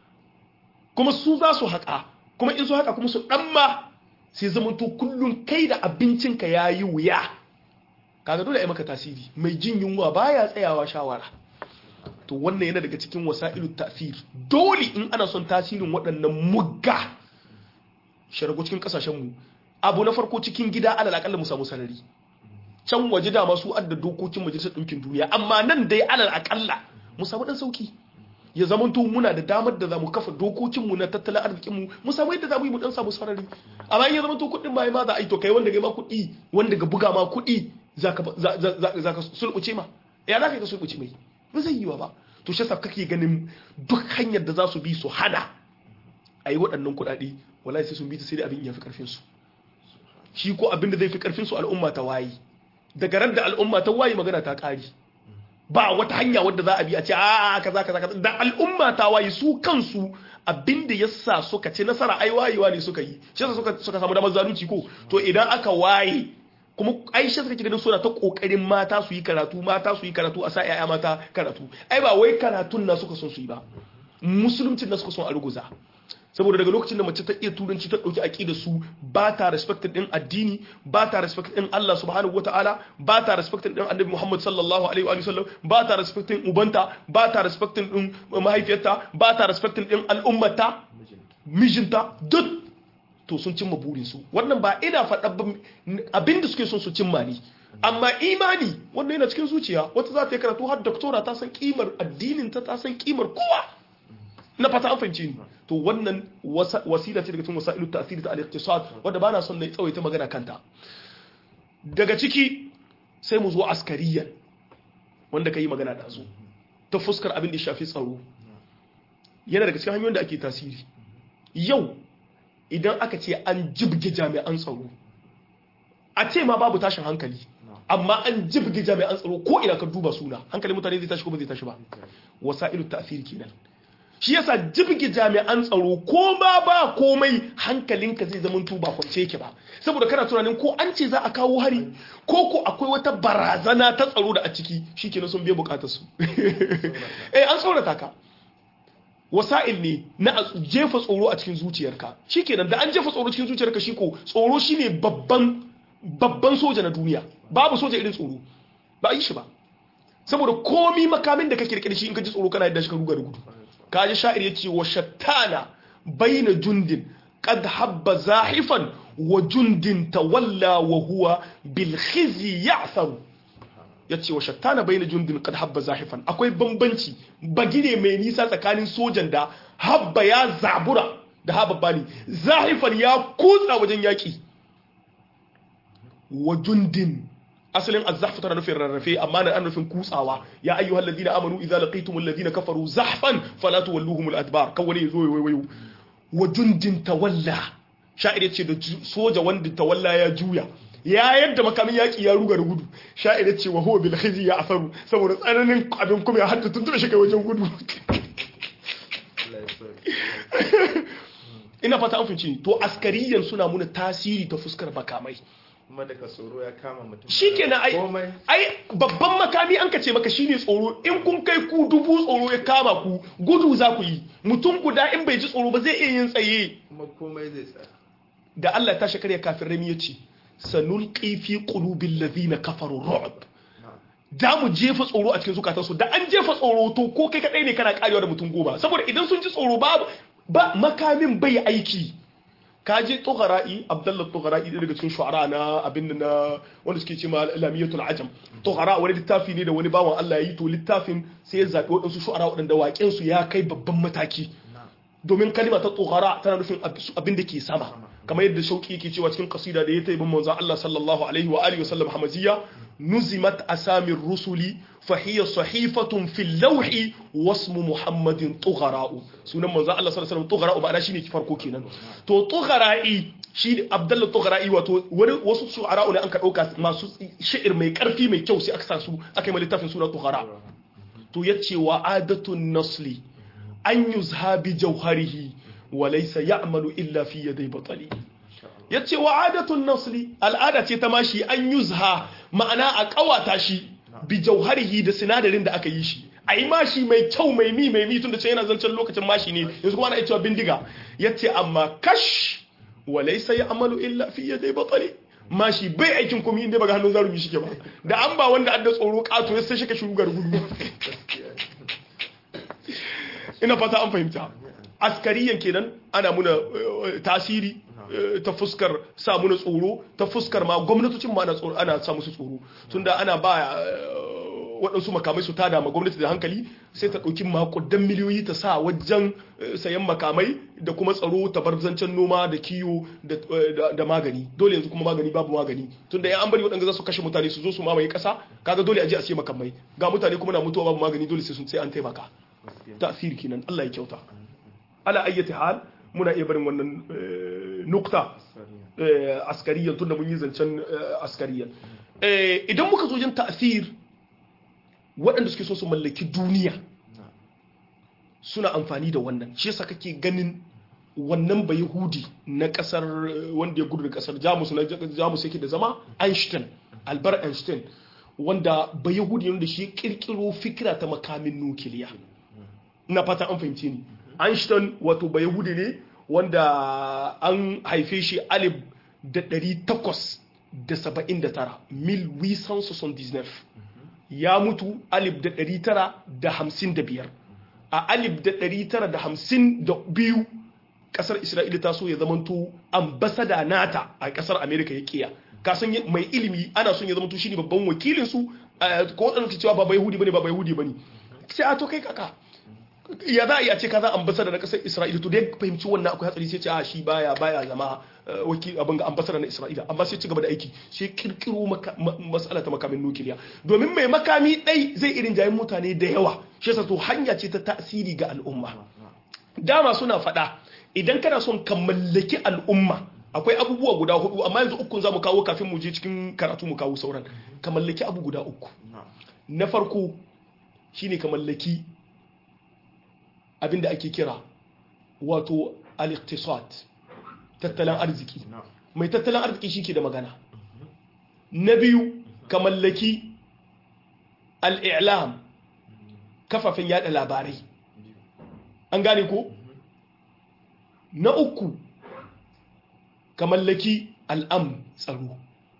kuma su za su haƙa kuma in su haƙa kuma su ɗan ma sai zamanto kullum kai da abincinka ya yi wuya kaga dole ya maka tasiri mai jin yunwa baya tsayawa shawara to wannan yana daga cikin wasa'ilu tasiri dole in ana son tasirin waɗannan mugga sharago cikin ƙasashenmu abu na farko cikin gida alal akalla mu samu sarari can waje da masu adda dokokin majalisar ɗinkin duniya amma nan dai alal akalla mu samu ɗan sauki ya zama to muna da damar da za mu kafa dokokinmu na tattalin arzikinmu mu samu yadda za mu yi mu ɗan samu sarari amma in ya zama to kuɗin ma ma za a yi to kai wanda ga ma kuɗi wanda ga buga ma kuɗi za ka sulɓuce ma ya za ka yi ka sulɓuce mai ba zai yi wa ba to shi kake ganin duk hanyar da za su bi su hana a yi waɗannan kuɗaɗe wallahi sai sun bi ta sai da abin ya fi ƙarfinsu shi ko abin da zai fi ƙarfinsu al'umma ta waye daga ran da al'umma ta waye magana ta ƙari ba wata hanya wadda za a bi a ce a kaza kaza kaza da al'umma ta waye su kansu abinda yasa suka ce nasara ai wayewa ne suka yi shi yasa suka suka samu damar zalunci ko to idan aka waye kuma aisha suka ganin suna ta kokarin mata su yi karatu mata su yi karatu a sa yaya mata karatu ai ba wai karatun na suka son su yi ba musuluncin na suka son a ruguza saboda daga lokacin da mace ta iya turanci ta dauki aqida su ba ta respect din addini ba ta respect din Allah subhanahu wataala ba ta respect din Annabi Muhammad sallallahu alaihi wa sallam ba ta respect din ubanta ba ta respect din mahaifiyarta ba ta respect din al'ummata mijinta duk to sun cimma burin su wannan ba ina faɗa abinda suke son su cimma ne amma imani wannan yana cikin zuciya wata za ta yi karatu har doktora ta san kimar addinin ta ta san kimar kowa na fata an fahimci ni to wannan wasila ce daga cikin wasailu ta'siri ta al-iqtisad wanda bana son na tsawaita magana kanta daga ciki sai mu zo askariyan wanda kai magana da su ta fuskar abin da ya shafi tsaro yana daga cikin hanyoyin da ake tasiri yau idan aka ce an jibge jami'an tsaro a ce ma babu tashin hankali amma an jibge jami'an tsaro ko ina ka duba suna hankali mutane zai tashi ko ba zai tashi ba wasailu ta'siri kenan shi yasa jibge jami'an tsaro ko ba ba komai hankalinka zai zama tuba kwance yake ba saboda kana tunanin ko an ce za a kawo hari ko ko akwai wata barazana ta tsaro da a ciki shikenan sun biya bukatar su eh an tsorata ka wasa'il ne na jefa tsoro a cikin zuciyarka shikenan da an jefa tsoro cikin zuciyarka shi ko tsoro shine babban babban soja na duniya babu soja irin tsoro ba a yi shi ba saboda komi makamin da kake rike da shi in ka ji tsoro kana yadda shi ka ruga da gudu kaji sha'ir yace wa shattana baina jundin qad habba zahifan wa jundin tawalla wa huwa bil khizi ya'thar yace wa shattana baina jundin qad habba zahifan akwai bambanci bagire mai nisa tsakanin sojan da habba ya zabura da habba bani zahifan ya kutsa wajen yaki wa jundin asalin azzahfu tana nufin rarrafe amma na an nufin kutsawa ya ayyuha alladhina amanu idza laqitum alladhina kafaru zahfan fala tuwalluhum aladbar kan wani yazo wayo wa jundin tawalla sha'ir yace da soja wanda tawalla ya juya ya yadda makamin yaki ya ruga da gudu sha'ir yace wa huwa bil khizi ya asaru saboda tsananin abin kuma ya hadda tuntuna shi kai wajen gudu ina fata an finci to askariyan suna muna tasiri ta fuskar makamai kuma daga tsoro ya kama mutum shi kenan ai ai babban makami an kace maka shine tsoro in kun kai ku dubu tsoro ya kama ku gudu za ku yi mutum guda in bai ji tsoro ba zai iya yin tsaye kuma komai zai tsaya da Allah ta shakar ya kafin rami ya ce sanulqi fi qulubil ladina kafaru ru'b da mu jefa tsoro a cikin zukatansu da an jefa tsoro to ko kai kadai ne kana karewa da mutum goma saboda idan sun ji tsoro ba ba makamin bai aiki kaji tughara'i abdullah tughara'i ɗaya daga cikin shu'ara na abin da na wanda suke ce ma lamiyatul ajam tughara wani littafi ne da wani bawan Allah ya yi to littafin sai ya zaɓi waɗansu shu'ara waɗanda waƙen su ya kai babban mataki domin kalima ta tughara tana nufin abin da ke sama kamar yadda shauki yake cewa cikin kasida da ya taibin manzon Allah sallallahu alaihi wa alihi wa sallam hamaziya nuzimat asamir rusuli فهي صحيفة في اللوح واسم محمد طغراء sunan manzo Allah sallallahu alaihi wasallam tughara ba shine farko kenan to tughara'i shi Abdullah tughara'i wato wani wasu shu'ara ne an ka dauka masu shi'ir mai karfi mai kyau sai aka sa su aka yi littafin sura tughara to yace wa adatun nasli an yuzha bi jawharihi wa laysa ya'malu illa fi yaday batali yace wa adatun nasli al'ada ce ta mashi an yuzha ma'ana a kawata shi bi jauharihi da sinadarin da aka yi shi a yi mashi mai kyau mai mi mai mi tun da ce yana zancen lokacin mashi ne yanzu kuma ana cewa bindiga ya ce amma kash walai sai ya amalu illa fi ya dai batsali mashi bai aikin kuma inda ba ga hannun zarumi shi ke ba da an ba wanda adda tsoro kato ya sai shi ka shugar gudu ina fata an fahimta askariyan kenan ana muna tasiri ta fuskar sa muna tsoro ta fuskar ma gwamnatocin ma ana sa musu tsoro tunda ana ba waɗansu makamai su tada ma gwamnati da hankali sai ta ɗauki makudan miliyoyi ta sa wajen sayan makamai da kuma tsaro ta bar zancen noma da kiwo da magani dole yanzu kuma magani babu magani tunda ya an bari waɗanda za su kashe mutane su zo su mamaye ƙasa kaga dole a je a siya makamai ga mutane kuma na mutuwa babu magani dole sai sun sai an taimaka tasiri kenan Allah ya kyauta ala ayyati hal muna iya barin wannan nukta askariyan tunda mun yi zancen askariyan idan muka zo jin ta'asir waɗanda suke so su mallaki duniya suna amfani da wannan shi yasa kake ganin wannan ba yahudi na kasar wanda ya gudu da kasar jamus na jamus yake da zama einstein albert einstein wanda ba yahudi ne da shi kirkiro fikira ta makamin nukiliya na fata an fahimce ni einstein wato ba yahudi ne wanda an haife shi alif da ɗari takwas da saba'in da tara mil wisan ya mutu alif da ɗari tara da hamsin da biyar a alif da ɗari tara da hamsin da biyu ƙasar isra'ila ta so ya zamanto ambasada nata a ƙasar amerika ya kiya kasan mai ilimi ana son ya zamanto shi ne babban wakilinsu ko waɗanda ke cewa ba bai yahudi bane ba bai yahudi bane sai a to kai kaka ya za a iya ce ka za ambasada na kasar isra'ila to dai fahimci wannan akwai hatsari sai ce a shi baya baya zama wakil abin ga ambasada na isra'ila amma sai ci gaba da aiki sai kirkiro matsala ta makamin nukiliya domin mai makami ɗai zai irin jayin mutane da yawa shi yasa to hanya ce ta tasiri ga al'umma dama suna faɗa idan kana son ka mallaki al'umma akwai abubuwa guda hudu amma yanzu ukun za mu kawo kafin mu je cikin karatu mu kawo sauran ka mallaki abu guda uku na farko shine ka mallaki abinda ake kira wato al-iqtisad tattalin arziki mai tattalin arziki shike da magana na biyu ka mallaki al-i'lam kafafen yada labarai an gane ko na uku ka mallaki al'am tsaro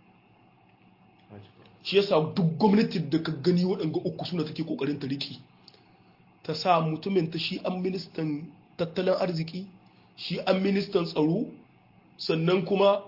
shi yasa duk gwamnatin da ka gani waɗanga uku suna take kokarin ta riki ta sa mutumin ta shi an ministan tattalin arziki shi an ministan tsaro sannan kuma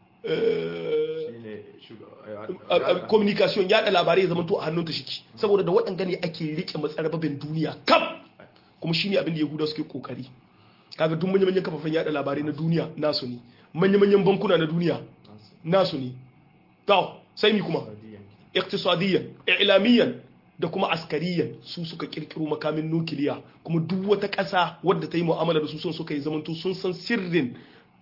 communication yada labarai ya zama to a hannun ta shiki saboda da waɗanga ne ake rike matsarababin duniya kam kuma shine abin da yahuda suke kokari kaga duk manya-manyan kafafen yada labarai na duniya nasu ne manya-manyan bankuna na duniya nasu ne to sai mi kuma iktisadiyan ilamiyan da kuma askariyan su suka kirkiro makamin nukiliya kuma duk wata ƙasa wadda ta yi mu'amala da su sun suka yi zamanto sun san sirrin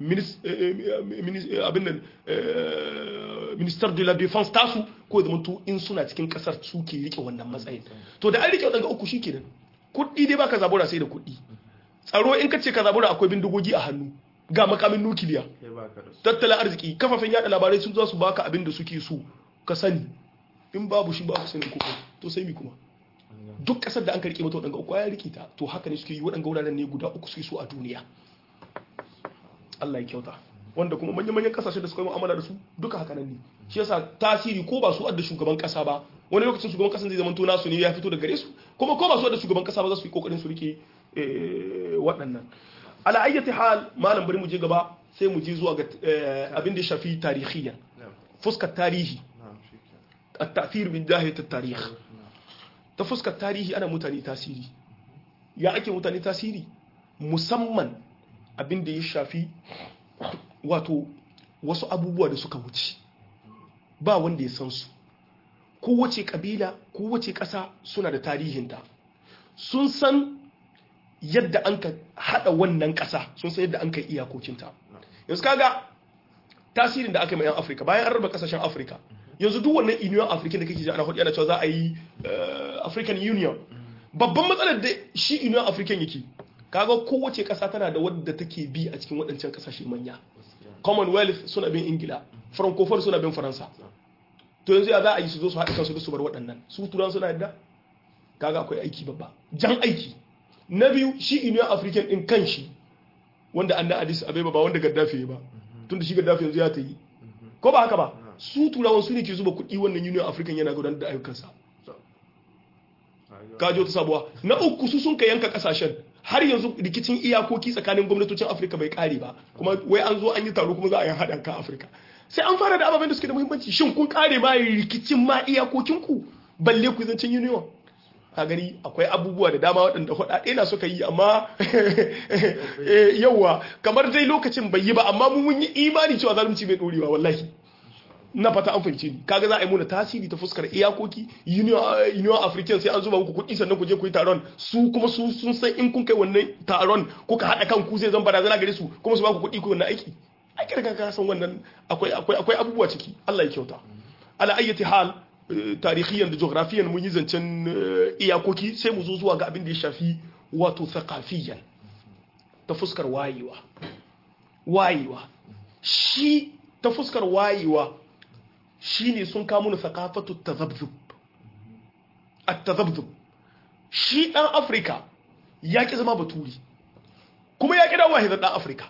abin nan minister de la defense tasu ko ya zamanto in suna cikin ƙasar su ke rike wannan matsayin to da an rike wadanda uku shikenan kuɗi dai baka zabura sai da kuɗi tsaro in ka ce ka zabura akwai bindigogi a hannu ga makamin nukiliya tattalin arziki kafafen yada labarai sun za su baka abin da suke so ka sani in babu shi babu sanin kuka to sai mi kuma duk kasar da an karke mata waɗanga uku ya rike ta to haka ne suke yi waɗanga wuraren ne guda uku suke so a duniya Allah ya kyauta wanda kuma manyan manyan kasashe da suka yi mu'amala da su duka haka nan ne shi yasa tasiri ko ba su adda shugaban kasa ba wani lokacin shugaban kasan zai zama to nasu ne ya fito da gare su kuma ko ba su adda shugaban kasa ba za su yi kokarin su rike waɗannan ala ayyati hal malam bari mu je gaba sai mu je zuwa ga abin da ya shafi tarihiyan fuskar tarihi at-ta'thir min dahiyat at-tarikh ta fuskar tarihi ana mutane tasiri ya ake mutane tasiri musamman abin da ya shafi wato wasu abubuwa da suka wuce ba wanda ya san su kowace kabila kowace ƙasa suna da tarihinta sun san yadda an ka haɗa wannan ƙasa sun san yadda an ka iyakokinta yanzu kaga tasirin da aka yi ma 'yan afirka bayan an raba ƙasashen afirka yanzu duk wannan union african da kake ji ana hudu ana cewa za a yi african union babban matsalar da shi union african yake kaga kowace ƙasa tana da wadda take bi a cikin waɗancan ƙasashe manya commonwealth suna bin ingila francophone suna bin faransa to yanzu ya za a yi su zo su haɗa kansu da su bar waɗannan su turan suna yadda kaga akwai aiki babba jan aiki na biyu shi union african din kanshi wanda an na addis abeba ba wanda gaddafi ba tun da shi gaddafi yanzu ya ta yi ko ba haka ba su turawan su ne ke zuba kuɗi wannan union african yana gudanar da ayyukansa kajo ta sabuwa na uku su sun ka yanka kasashen har yanzu rikicin iyakoki tsakanin gwamnatocin afirka bai kare ba kuma wai an zo an yi taro kuma za a yi haɗin kan afirka sai an fara da ababen da suke da muhimmanci shin kun kare ma rikicin ma iyakokinku balle ku zancen union a gani akwai abubuwa da dama waɗanda faɗaɗe na suka yi amma yawa kamar dai lokacin bai yi ba amma mun yi imani cewa zalunci bai ɗorewa wallahi na fata an fahimce ni kaga za a yi muna tasiri ta fuskar iyakoki union african sai an zuba muku kuɗi sannan ku je ku yi taron su kuma su sun san in kun kai wannan taron kuka haɗa kan ku zai zan barazana gare su kuma su ba ku kuɗi ku wannan aiki ai kirka ka san wannan akwai akwai akwai abubuwa ciki Allah ya kyauta ala ayyati hal tarihiyan da geografiyan mun yi zancen iyakoki sai mu zo zuwa ga abin da ya shafi wato thaqafiyan ta fuskar wayewa wayewa shi ta fuskar wayewa shine sun kamo na thaqafatu tazabzub at-tazabzub shi dan Afrika ya ki zama baturi kuma ya ki dawo hizar dan Afrika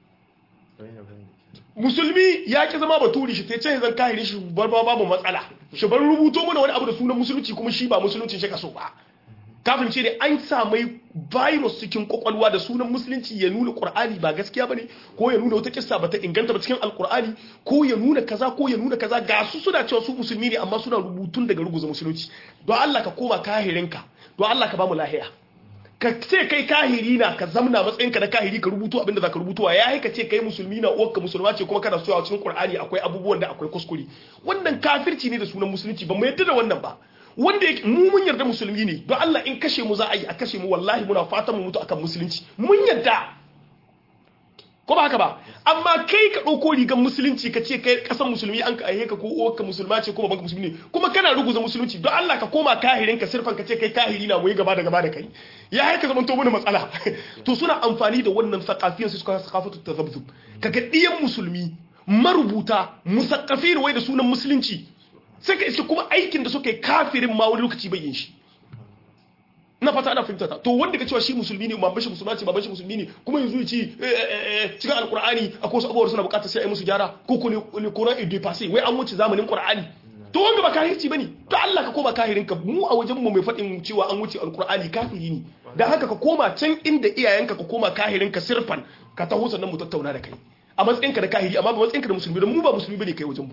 musulmi ya ki zama baturi shi sai ce zan kahiri shi bar ba babu matsala shi bar rubuto mana wani abu da sunan musulunci kuma shi ba musulunci shi kaso ba kafin ce ne an samai virus cikin kwakwalwa da sunan musulunci ya nuna qur'ani ba gaskiya bane ko ya nuna wata kissa bata inganta ba cikin alqur'ani ko ya nuna kaza ko ya nuna kaza ga su suna cewa su musulmi ne amma suna rubutun daga ruguza musulunci don Allah ka koma kahirinka don Allah ka ba mu lahiya ka ce kai kahiri na ka zamna matsayinka na kahiri ka rubuto abinda zaka rubutuwa ya haika ce kai musulmi na uwarka musulma ce kuma kana so a cikin Qur'ani akwai abubuwan da akwai kuskure wannan kafirci ne da sunan musulunci ba mu yadda da wannan ba wanda yake mu mun yarda musulmi ne don Allah in kashe mu za a yi a kashe mu wallahi muna fatan mu mutu akan musulunci mun yarda ko ba haka ba amma kai ka ɗauko rigar musulunci ka ce kai ƙasar musulmi an ka aihe ka ko uwarka musulma ce ko babanka musulmi ne kuma kana ruguza musulunci don Allah ka koma kahirin ka sirfan ka ce kai kahiri na muyi gaba da gaba da kai ya haika zaman to mana matsala to suna amfani da wannan sakafiyan su suka sakafatu tazabzub kaga diyan musulmi marubuta musakkafin wai da sunan musulunci sai ka iske kuma aikin da suka yi kafirin ma wani lokaci bai yin shi na fata ana fahimta ta to wanda ka cewa shi musulmi ne baban shi musulma ce baban shi musulmi ne kuma yanzu ya ci cikin alkur'ani akwai wasu abubuwa suna bukatar sai a yi musu gyara ko ko ne koran ido passé wai an wuce zamanin qur'ani to wanda ba kahirci bane to Allah ka koma kahirin ka mu a wajen mu mai fadin cewa an wuce alkur'ani kafiri ne dan haka ka koma can inda iyayenka ka koma kahirin ka sirfan ka taho sannan mu tattauna da kai a matsayinka da kahiri amma ba matsayinka da musulmi don mu ba musulmi bane kai wajen mu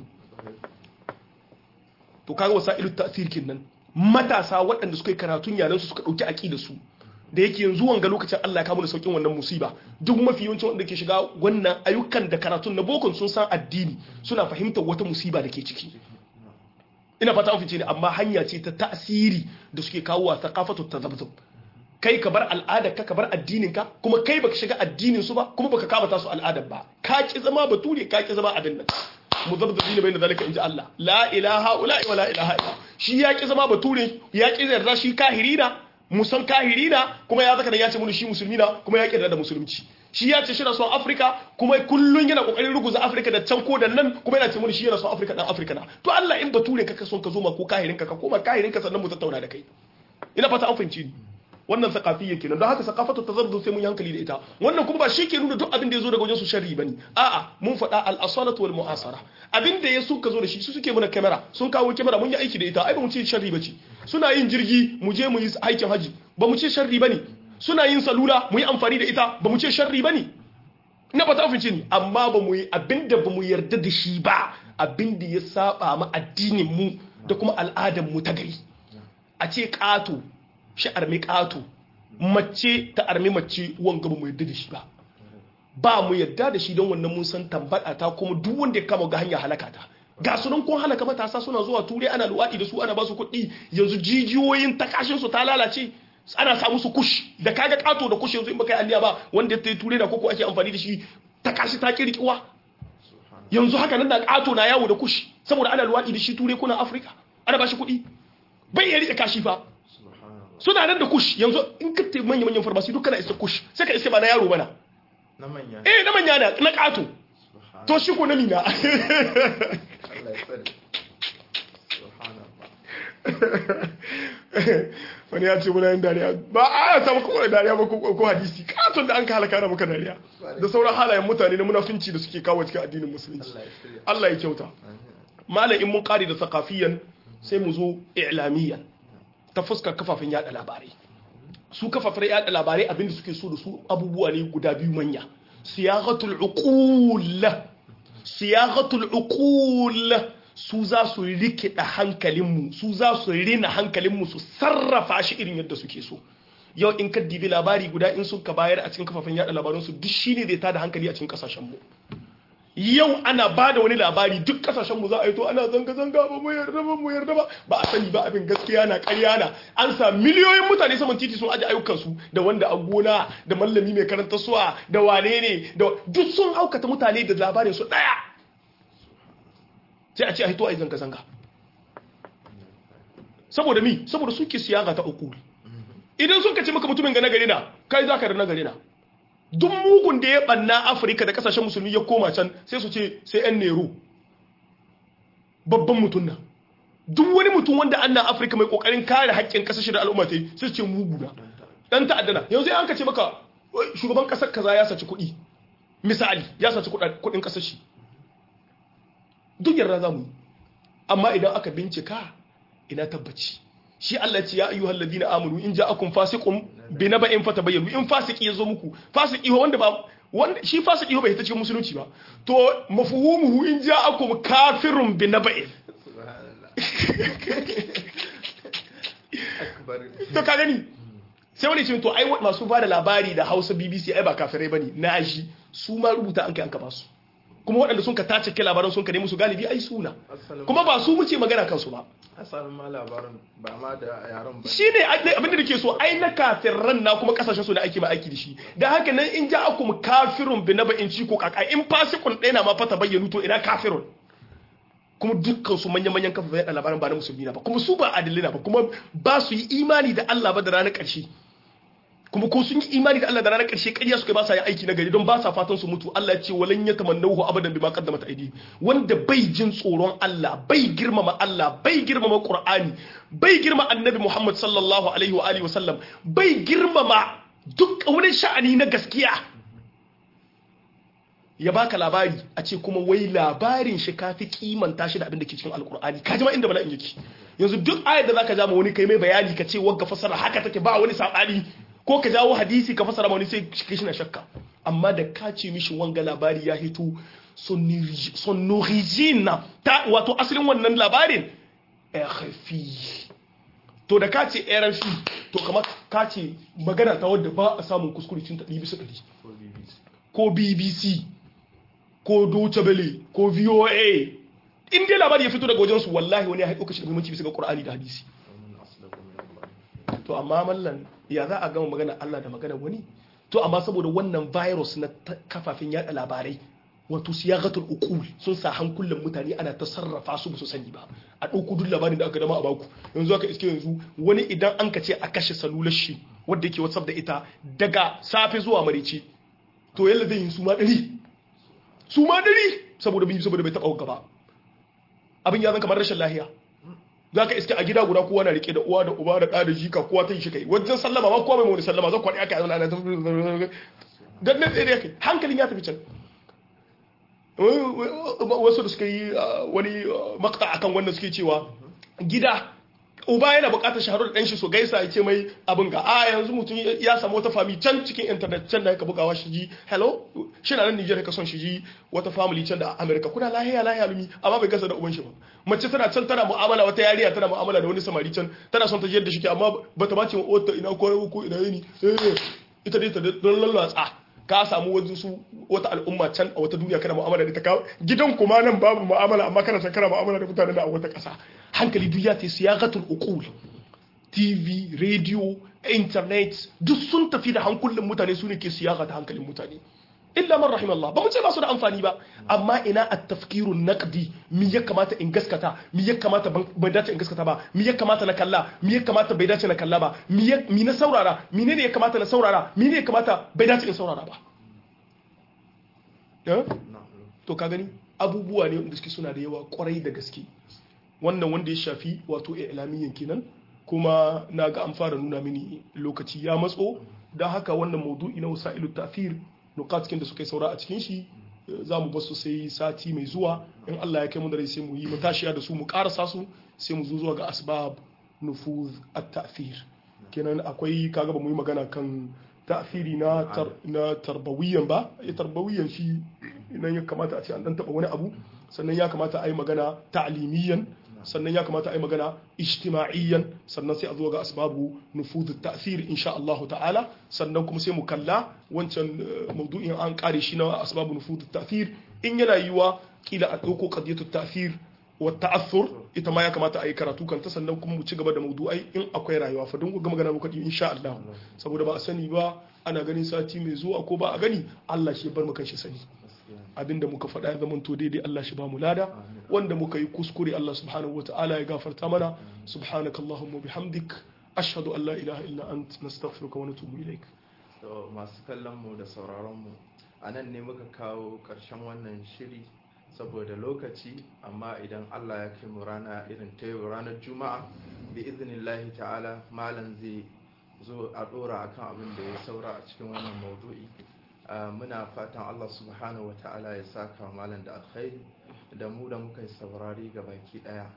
to kaga wasailu ta'sir kenan matasa waɗanda suka yi karatun yaran su suka ɗauki aƙida su da yake yanzu wanga lokacin Allah ya kawo da saukin wannan musiba duk mafi yawancin wanda ke shiga wannan ayyukan da karatun na bokon sun san addini suna fahimtar wata musiba da ke ciki ina fata an fice ne amma hanya ce ta tasiri da suke kawo wa thaqafatu tazabzub kai ka bar al'adar ka ka bar addinin ka kuma kai baka shiga addinin su ba kuma baka kama ta su al'adar ba ka ki zama bature ka ki zama abin nan muzabzabina bayna zalika inji Allah la ilaha illa wa la ilaha illa shi ya ki zama bature ya ki yarda shi kahirina musan kahirina kuma ya zaka da ya ce mun shi musulmi na kuma ya ki yarda da musulunci shi ya ce shi na son Afrika kuma kullun yana kokarin ruguza Afrika da can ko da nan kuma yana ce mun shi yana son Afrika dan Afrika na to Allah in bature ka son ka zo ma ko kahirinka ka koma kahirinka sannan mu tattauna da kai ina fata an fahimci ni wannan sakafiyya kenan don haka sakafatu tazarzu sai mun yi hankali da ita wannan kuma ba shi ke nuna duk abin da ya zo daga wajen su sharri bane a'a mun faɗa al-asalatu wal mu'asara abin da ya suka zo da shi su suke muna kamera sun kawo kamera mun yi aiki da ita ai ba mu ce sharri bace suna yin jirgi mu je mu yi aikin haji ba mu ce sharri bane suna yin salula mu yi amfani da ita ba mu ce sharri bane na ba ta ni amma ba mu yi abinda ba mu yarda da shi ba abinda ya saba ma addinin mu da kuma al'adar mu ta gari a ce ƙato shi armi ƙato mace ta armi mace wanga ba mu yarda da shi ba ba mu yarda da shi don wannan mun san tambada ta kuma duk wanda ya kama ga hanya halaka ta ga su nan kun halaka matasa suna zuwa turai ana luwaɗi da su ana ba su kuɗi yanzu jijiyoyin takashin su ta lalace ana samu su kush da kaga kato da kush yanzu in baka yi alliya ba wanda ya turai da koko ake amfani da shi takashi ta kirkiwa yanzu haka nan da kato na yawo da kush saboda ana luwaɗi da shi turai kuna afirka ana ba shi kuɗi bai iya riƙe kashi fa suna nan da kush yanzu in ka te manya manyan farmasi duk kana isa kush sai ka iske ba na yaro bana na manya eh na manya na na kato to shi ko na mina Allah ya tsare subhanallah wani ya ce muna yin dariya ba a ta maka kwanar dariya ba ko ko hadisi katon da an ka halaka na maka dariya da sauran halayen mutane na munafinci da suke kawo cikin addinin musulunci Allah ya tsare Allah ya kyauta malam in mun kare da sakafiyan sai mu zo i'lamiyan ta fuskar kafafen yada labarai su kafafen yada labarai abinda suke so da su abubuwa ne guda biyu manya siyaghatul uqul siyaghatul uqul su za su rikida hankalinmu su za su rina hankalinmu su sarrafa shi irin yadda suke so yau in ka dibi labari guda in sun ka bayar a cikin kafafen yada labaransu duk shine zai tada hankali a cikin kasashenmu yau ana ba da wani labari duk kasashenmu za a yi to ana zanga-zanga ba mu yarda ba mu yarda ba ba a sani ba abin gaskiya na ƙarya na an sa miliyoyin mutane saman titi sun aje ayyukansu da wanda a gona da mallami mai karanta suwa da wane ne da duk sun aukata mutane da labarin su ɗaya sai a ce a hito a yi zanga-zanga saboda mi saboda suke siyaga ta uku idan sun kace maka mutumin ga nagari na kai za ka da nagari na duk mugun da ya banna afirka da kasashen musulmi ya koma can sai su ce sai yan nero babban mutum na duk wani mutum wanda an na afirka mai kokarin kare haƙƙin kasashe da al'umma ta yi sai su ce mugu na dan ta'addana yanzu an kace maka shugaban kasar kaza ya saci kuɗi misali ya saci kuɗin kasar shi duk yarda za mu yi amma idan aka bincika ina tabbaci shi Allah ce ya ayyuhal ladina amanu in ja'akum fasiqun bi naba'in fatabayyanu in fasiki yazo muku fasiki wanda ba wanda shi fasiki bai ta cikin musulunci ba to mafhumuhu in ja'akum kafirun bi naba'in akbar to ka gani sai wani ce to ai masu ba da labari da Hausa BBC ai ba kafirai bane na shi su ma rubuta an kai an ka basu kuma waɗanda sun ka tace ke labaran sun ka nemi su galibi ai suna kuma ba su muke magana kansu ba asalin ma labarin ba ma da yaran ba shi ne abin da nake so ai na kafirran na kuma kasashen su da ake ma aiki da shi da haka nan in ja akum kafirun bi naba in ci ko kaka in fasikun ɗaya na ma fata bayyanu to ina kafirun kuma dukkan su manyan manyan kafa da labaran ba na musulmi na ba kuma su ba adalai na ba kuma ba su yi imani da Allah ba da ranar ƙarshe kuma ko sun yi imani da Allah da ranar ƙarshe ƙarya suka ba sa yin aiki na gari don ba sa fatan su mutu Allah ya ce walan ya tamannahu abadan bima qaddamat aidi wanda bai jin tsoron Allah bai girmama Allah bai girmama Qur'ani bai girma Annabi Muhammad sallallahu alaihi wa alihi wa sallam bai girmama duk wani sha'ani na gaskiya ya baka labari a ce kuma wai labarin shi kafi kimanta shi da abin da ke cikin alkur'ani ka ma inda bala'in yake yanzu duk ayar da zaka ja ma wani kai mai bayani ka ce wagga fasara haka take ba wani sabani ko ka jawo hadisi ka fasara wani sai shi na shakka amma da ka ce mishi wanga labari ya hito son origine ta wato asalin wannan labarin RFI to da ka ce RFI to kamar ka ce magana ta wadda ba a samun kuskure cin ta ɗi bisa ɗari ko BBC ko Deutsche Welle ko VOA in dai labari ya fito daga wajen su wallahi wani ya haiko kashi da muhimmanci bisa ga Qur'ani da hadisi to amma mallan ya za a gama magana Allah da magana wani to amma saboda wannan virus na kafafen yada labarai wato siyagatul uqul sun sa hankulan mutane ana ta sarrafa su ba su sani ba a ɗauko duk labarin da aka dama a baku yanzu aka iske yanzu wani idan an ka ce a kashe salular shi wadda yake whatsapp da ita daga safe zuwa marice to yalla zai yi su ma ɗari su ma ɗari saboda bin saboda bai taɓa gaba abin ya zan kamar rashin lahiya za ka iske a gida guda kowa na rike da uwa da uba da ɗa da jika kowa ta yi shi kai wajen sallama ma kowa mai wani sallama zan kwaɗi aka yi ana dan nan tsaye kai hankalin ya tafi can wasu da suka yi wani makta akan wannan suke cewa gida uba yana buƙatar shaharo da ɗanshi so gaisa ya ce mai abin ga a yanzu mutum ya samu wata fami can cikin internet can da yaka bugawa shi ji hello shi na nan Nijar ka son shi ji wata family can da America kuna lahiya lahiya lumi amma bai gasa da uban shi ba mace tana can tana mu'amala wata yariya tana mu'amala da wani samari can tana son ta jiyar da shi ke amma bata ba ce wata ina ko ko ina yini ita dai ta don lallatsa ka samu wajen su wata al'umma can a wata duniya kana mu'amala da ta kawo gidan kuma nan babu mu'amala amma kana san kana mu'amala da mutanen da a wata ƙasa hankali duk ya ta siyaqatul uqul TV radio internet duk sun tafi da hankulin mutane su ne ke siyaqa ta hankalin mutane illa man rahim Allah ba mu ce ba su da amfani ba amma ina at-tafkiru naqdi mi ya kamata in gaskata mi ya kamata bai dace in gaskata ba mi ya kamata na kalla mi ya kamata bai dace na kalla ba mi mi na saurara mi ne ya kamata na saurara mi ne ya kamata bai dace in saurara ba to ka gani abubuwa ne wanda suke suna da yawa kwarai da gaske wannan wanda ya shafi wato ilamiyyan kenan kuma na ga an fara nuna mini lokaci ya matso don haka wannan maudu'i na wasa'ilu tafir nukatkin da suka yi saura a cikin shi za mu basu sai sati mai zuwa in Allah ya kai mu da rai sai mu yi matashiya da su mu karasa su sai mu zo zuwa ga asbab nufuz at-ta'thir kenan akwai kaga ba mu yi magana kan ta'thiri na tar, na tarbawiyan ba ya tarbawiyan shi nan ya kamata a ce an dan taba wani abu sannan ya kamata a yi magana ta'limiyan sannan ya kamata a yi magana ijtima'iyyan sannan sai a zo ga asbabu nufudu ta'thir insha Allah ta'ala sannan kuma sai mu kalla wancan maudu'in an kare shi na asbabu nufudu ta'thir in yana yiwa kila a dauko qadiyatu ta'thir wa ta'athur ita ma ya kamata a yi karatu kanta sannan kuma mu ci gaba da maudu'ai in akwai rayuwa fa don ga magana muka insha Allah saboda ba a sani ba ana ganin sati mai zuwa ko ba a gani Allah shi bar mu kan shi sani abinda muka faɗa ya zamanto daidai Allah shi ba mu lada wanda muka yi kuskure Allah subhanahu wa ta'ala ya gafarta mana subhanaka allahumma bihamdik ashhadu an la ilaha illa ant nastaghfiruka wa natubu ilaik to masu kallon mu da sauraron mu anan ne muka kawo karshen wannan shiri saboda lokaci amma idan Allah ya kai mu rana irin ta yau ranar juma'a bi iznillahi ta'ala malam zai zo a dora akan abin da ya saura a cikin wannan maudu'i muna fatan Allah subhanahu wa ta'ala ya saka malam da alkhairi da mu da muka yi saurari ga baki daya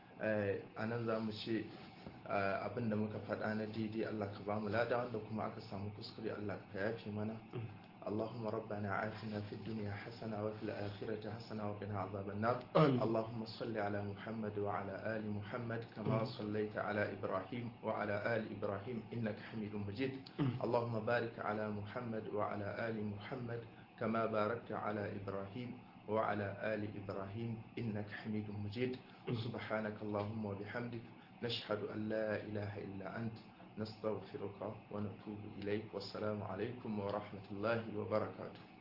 a nan za mu ce abin da muka faɗa na daidai Allah ka ba mu lada wanda kuma aka samu kuskure Allah ka yafe mana اللهم ربنا آتنا في الدنيا حسنة وفي الآخرة حسنة وقنا عذاب النار آمين. اللهم صل على محمد وعلى آل محمد كما صليت على إبراهيم وعلى آل إبراهيم إنك حميد مجيد اللهم بارك على محمد وعلى آل محمد كما باركت على إبراهيم وعلى آل إبراهيم إنك حميد مجيد سبحانك اللهم وبحمدك نشهد أن لا إله إلا أنت نستغفرك ونتوب إليك والسلام عليكم ورحمة الله وبركاته